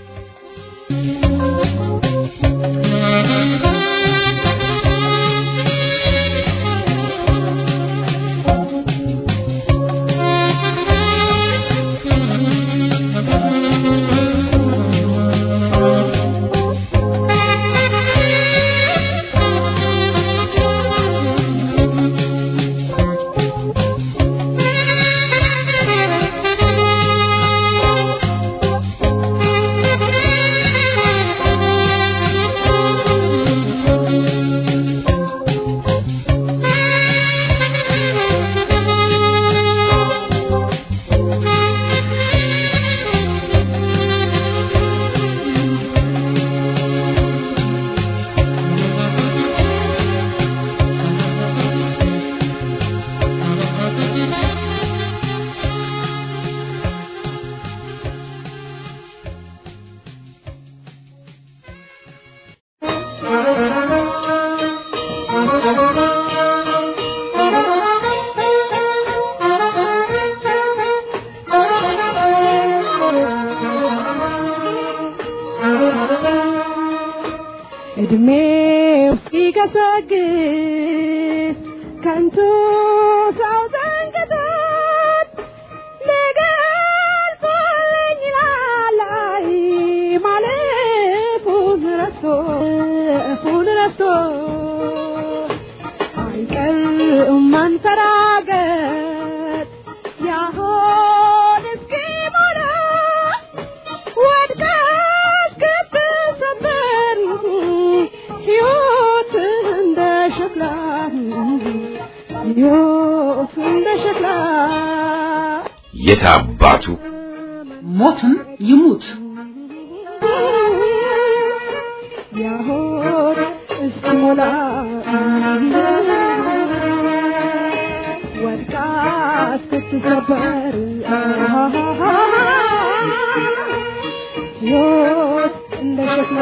እድሜው ሲገሰግስ ከንቱ ሰው ዘንግቶት ሊገልጸኝ ላላይ ማለፉን ረስቶ እፉን ረስቶ አይቀርም መንፈራገጥ ያሆን እስኪሞላ ወድቀህ እስክትሰበር የት አባቱ ሞትም ይሙት ያሆን እስኪሞላ ወድቃ ስትሰበር ሕይወት እንደ ሸክላ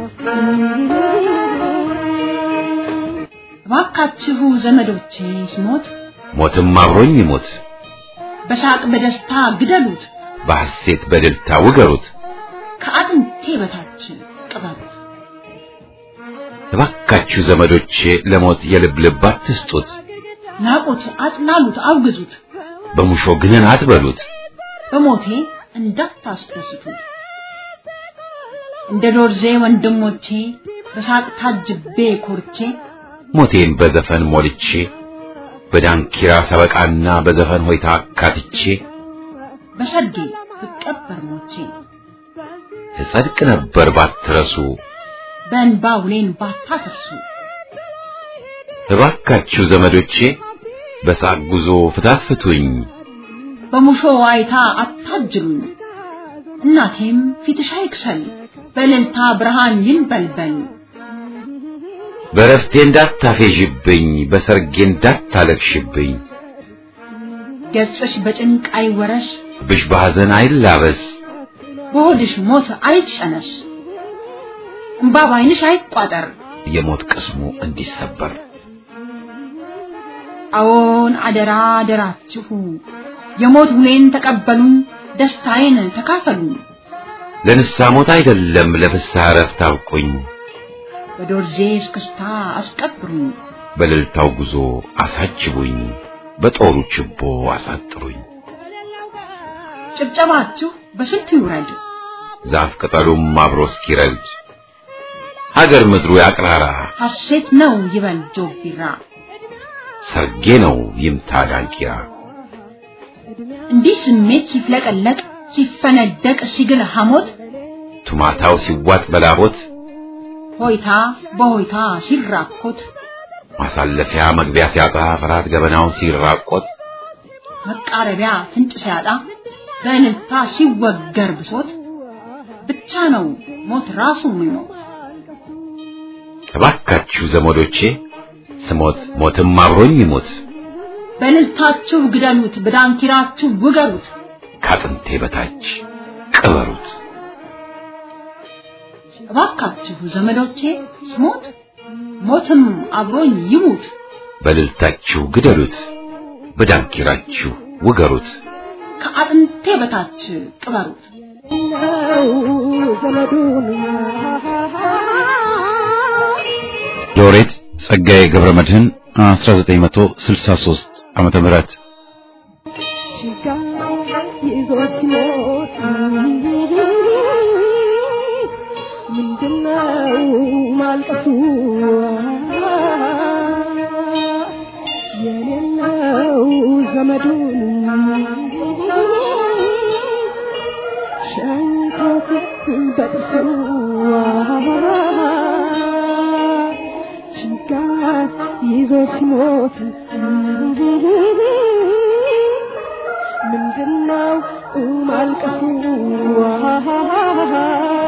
እባካችሁ ዘመዶቼ ስሞት ሞትም አብሮኝ ይሞት በሳቅ በደስታ ግደሉት በሐሴት በድልታ ውገሩት ከአጥንቴ በታች ቅበሩት እባካችሁ ዘመዶቼ ለሞት የልብ ልብ አትስጡት ናቁት አጥላሉት አውግዙት በሙሾ ግንን አትበሉት በሞቴ እንዳታስደስቱት እንደ ዶርዜ ወንድሞቼ በሳቅ ታጅቤ ኮርቼ ሞቴን በዘፈን ሞልቼ በዳንኪራ ሰበቃና በዘፈን ሆይታ አካትቼ በሰርጌ ብቀበር ሞቼ እጸድቅ ነበር ባትረሱ በእንባ ውሌን ባታፈርሱ እባካችሁ ዘመዶቼ በሳቅ ጉዞ ፍታት ፍቱኝ በሙሾ ዋይታ አታጅሉኝ እናቴም ፊትሽ አይክሰል በእልልታ ብርሃን ይንበልበል በረፍቴ እንዳታፌዥብኝ በሰርጌ እንዳታለቅሽብኝ ገጽሽ በጭንቅ አይወረስ ብሽ በሐዘን አይላበስ በሆድሽ ሞት አይጨነስ እምባ ባይንሽ አይቋጠር የሞት ቅስሙ እንዲሰበር አዎን አደራ አደራችሁ የሞት ውሌን ተቀበሉን ደስታዬን ተካፈሉን ለንስሐ ሞት አይደለም ለፍስሐ እረፍት አብቁኝ በዶርዜ እስክስታ አስቀብሩኝ በእልልታው ጉዞ አሳጅቡኝ በጦሩ ችቦ አሳጥሩኝ ጭብጨባችሁ በስንቱ ይውረድ ዛፍ ቅጠሉም አብሮ እስኪረግድ ሀገር ምድሩ ያቅራራ ሐሴት ነው ይበል ጆቢራ ሰርጌ ነው ይምታ ዳንኪራ እንዲህ ስሜት ሲፍለቀለቅ ሲፈነደቅ ሲግል ሐሞት ቱማታው ሲዋጥ በላቦት ሆይታ በሆይታ ሲራኮት ማሳለፊያ መግቢያ ሲያጣ ፍርሃት ገበናው ሲራቆት መቃረቢያ ፍንጭ ሲያጣ በእልልታ ሲወገር ብሶት ብቻ ነው ሞት ራሱ የሚሞት እባካችሁ ዘመዶቼ ስሞት ሞትም አብሮኝ ይሞት በእልልታችሁ ግደሉት በዳንኪራችሁ ውገሩት ከአጥንቴ በታች ቅበሩት እባካችሁ ዘመዶቼ ስሞት ሞትም አብሮኝ ይሙት በእልልታችሁ ግደሉት በዳንኪራችሁ ውገሩት ከአጥንቴ በታች ቅበሩት ነው ዘመዱን ሎሬት ጸጋዬ ገብረ መድህን 1963 ዓመተ ምህረት ችጋ ይዞት ሲሞት ምንድነው ማልቀሱ የሌለው ዘመዱን ሸንኮት በጥርሱ ችጋር ይዞ ሲሞት ምንድነው ማልቀሱ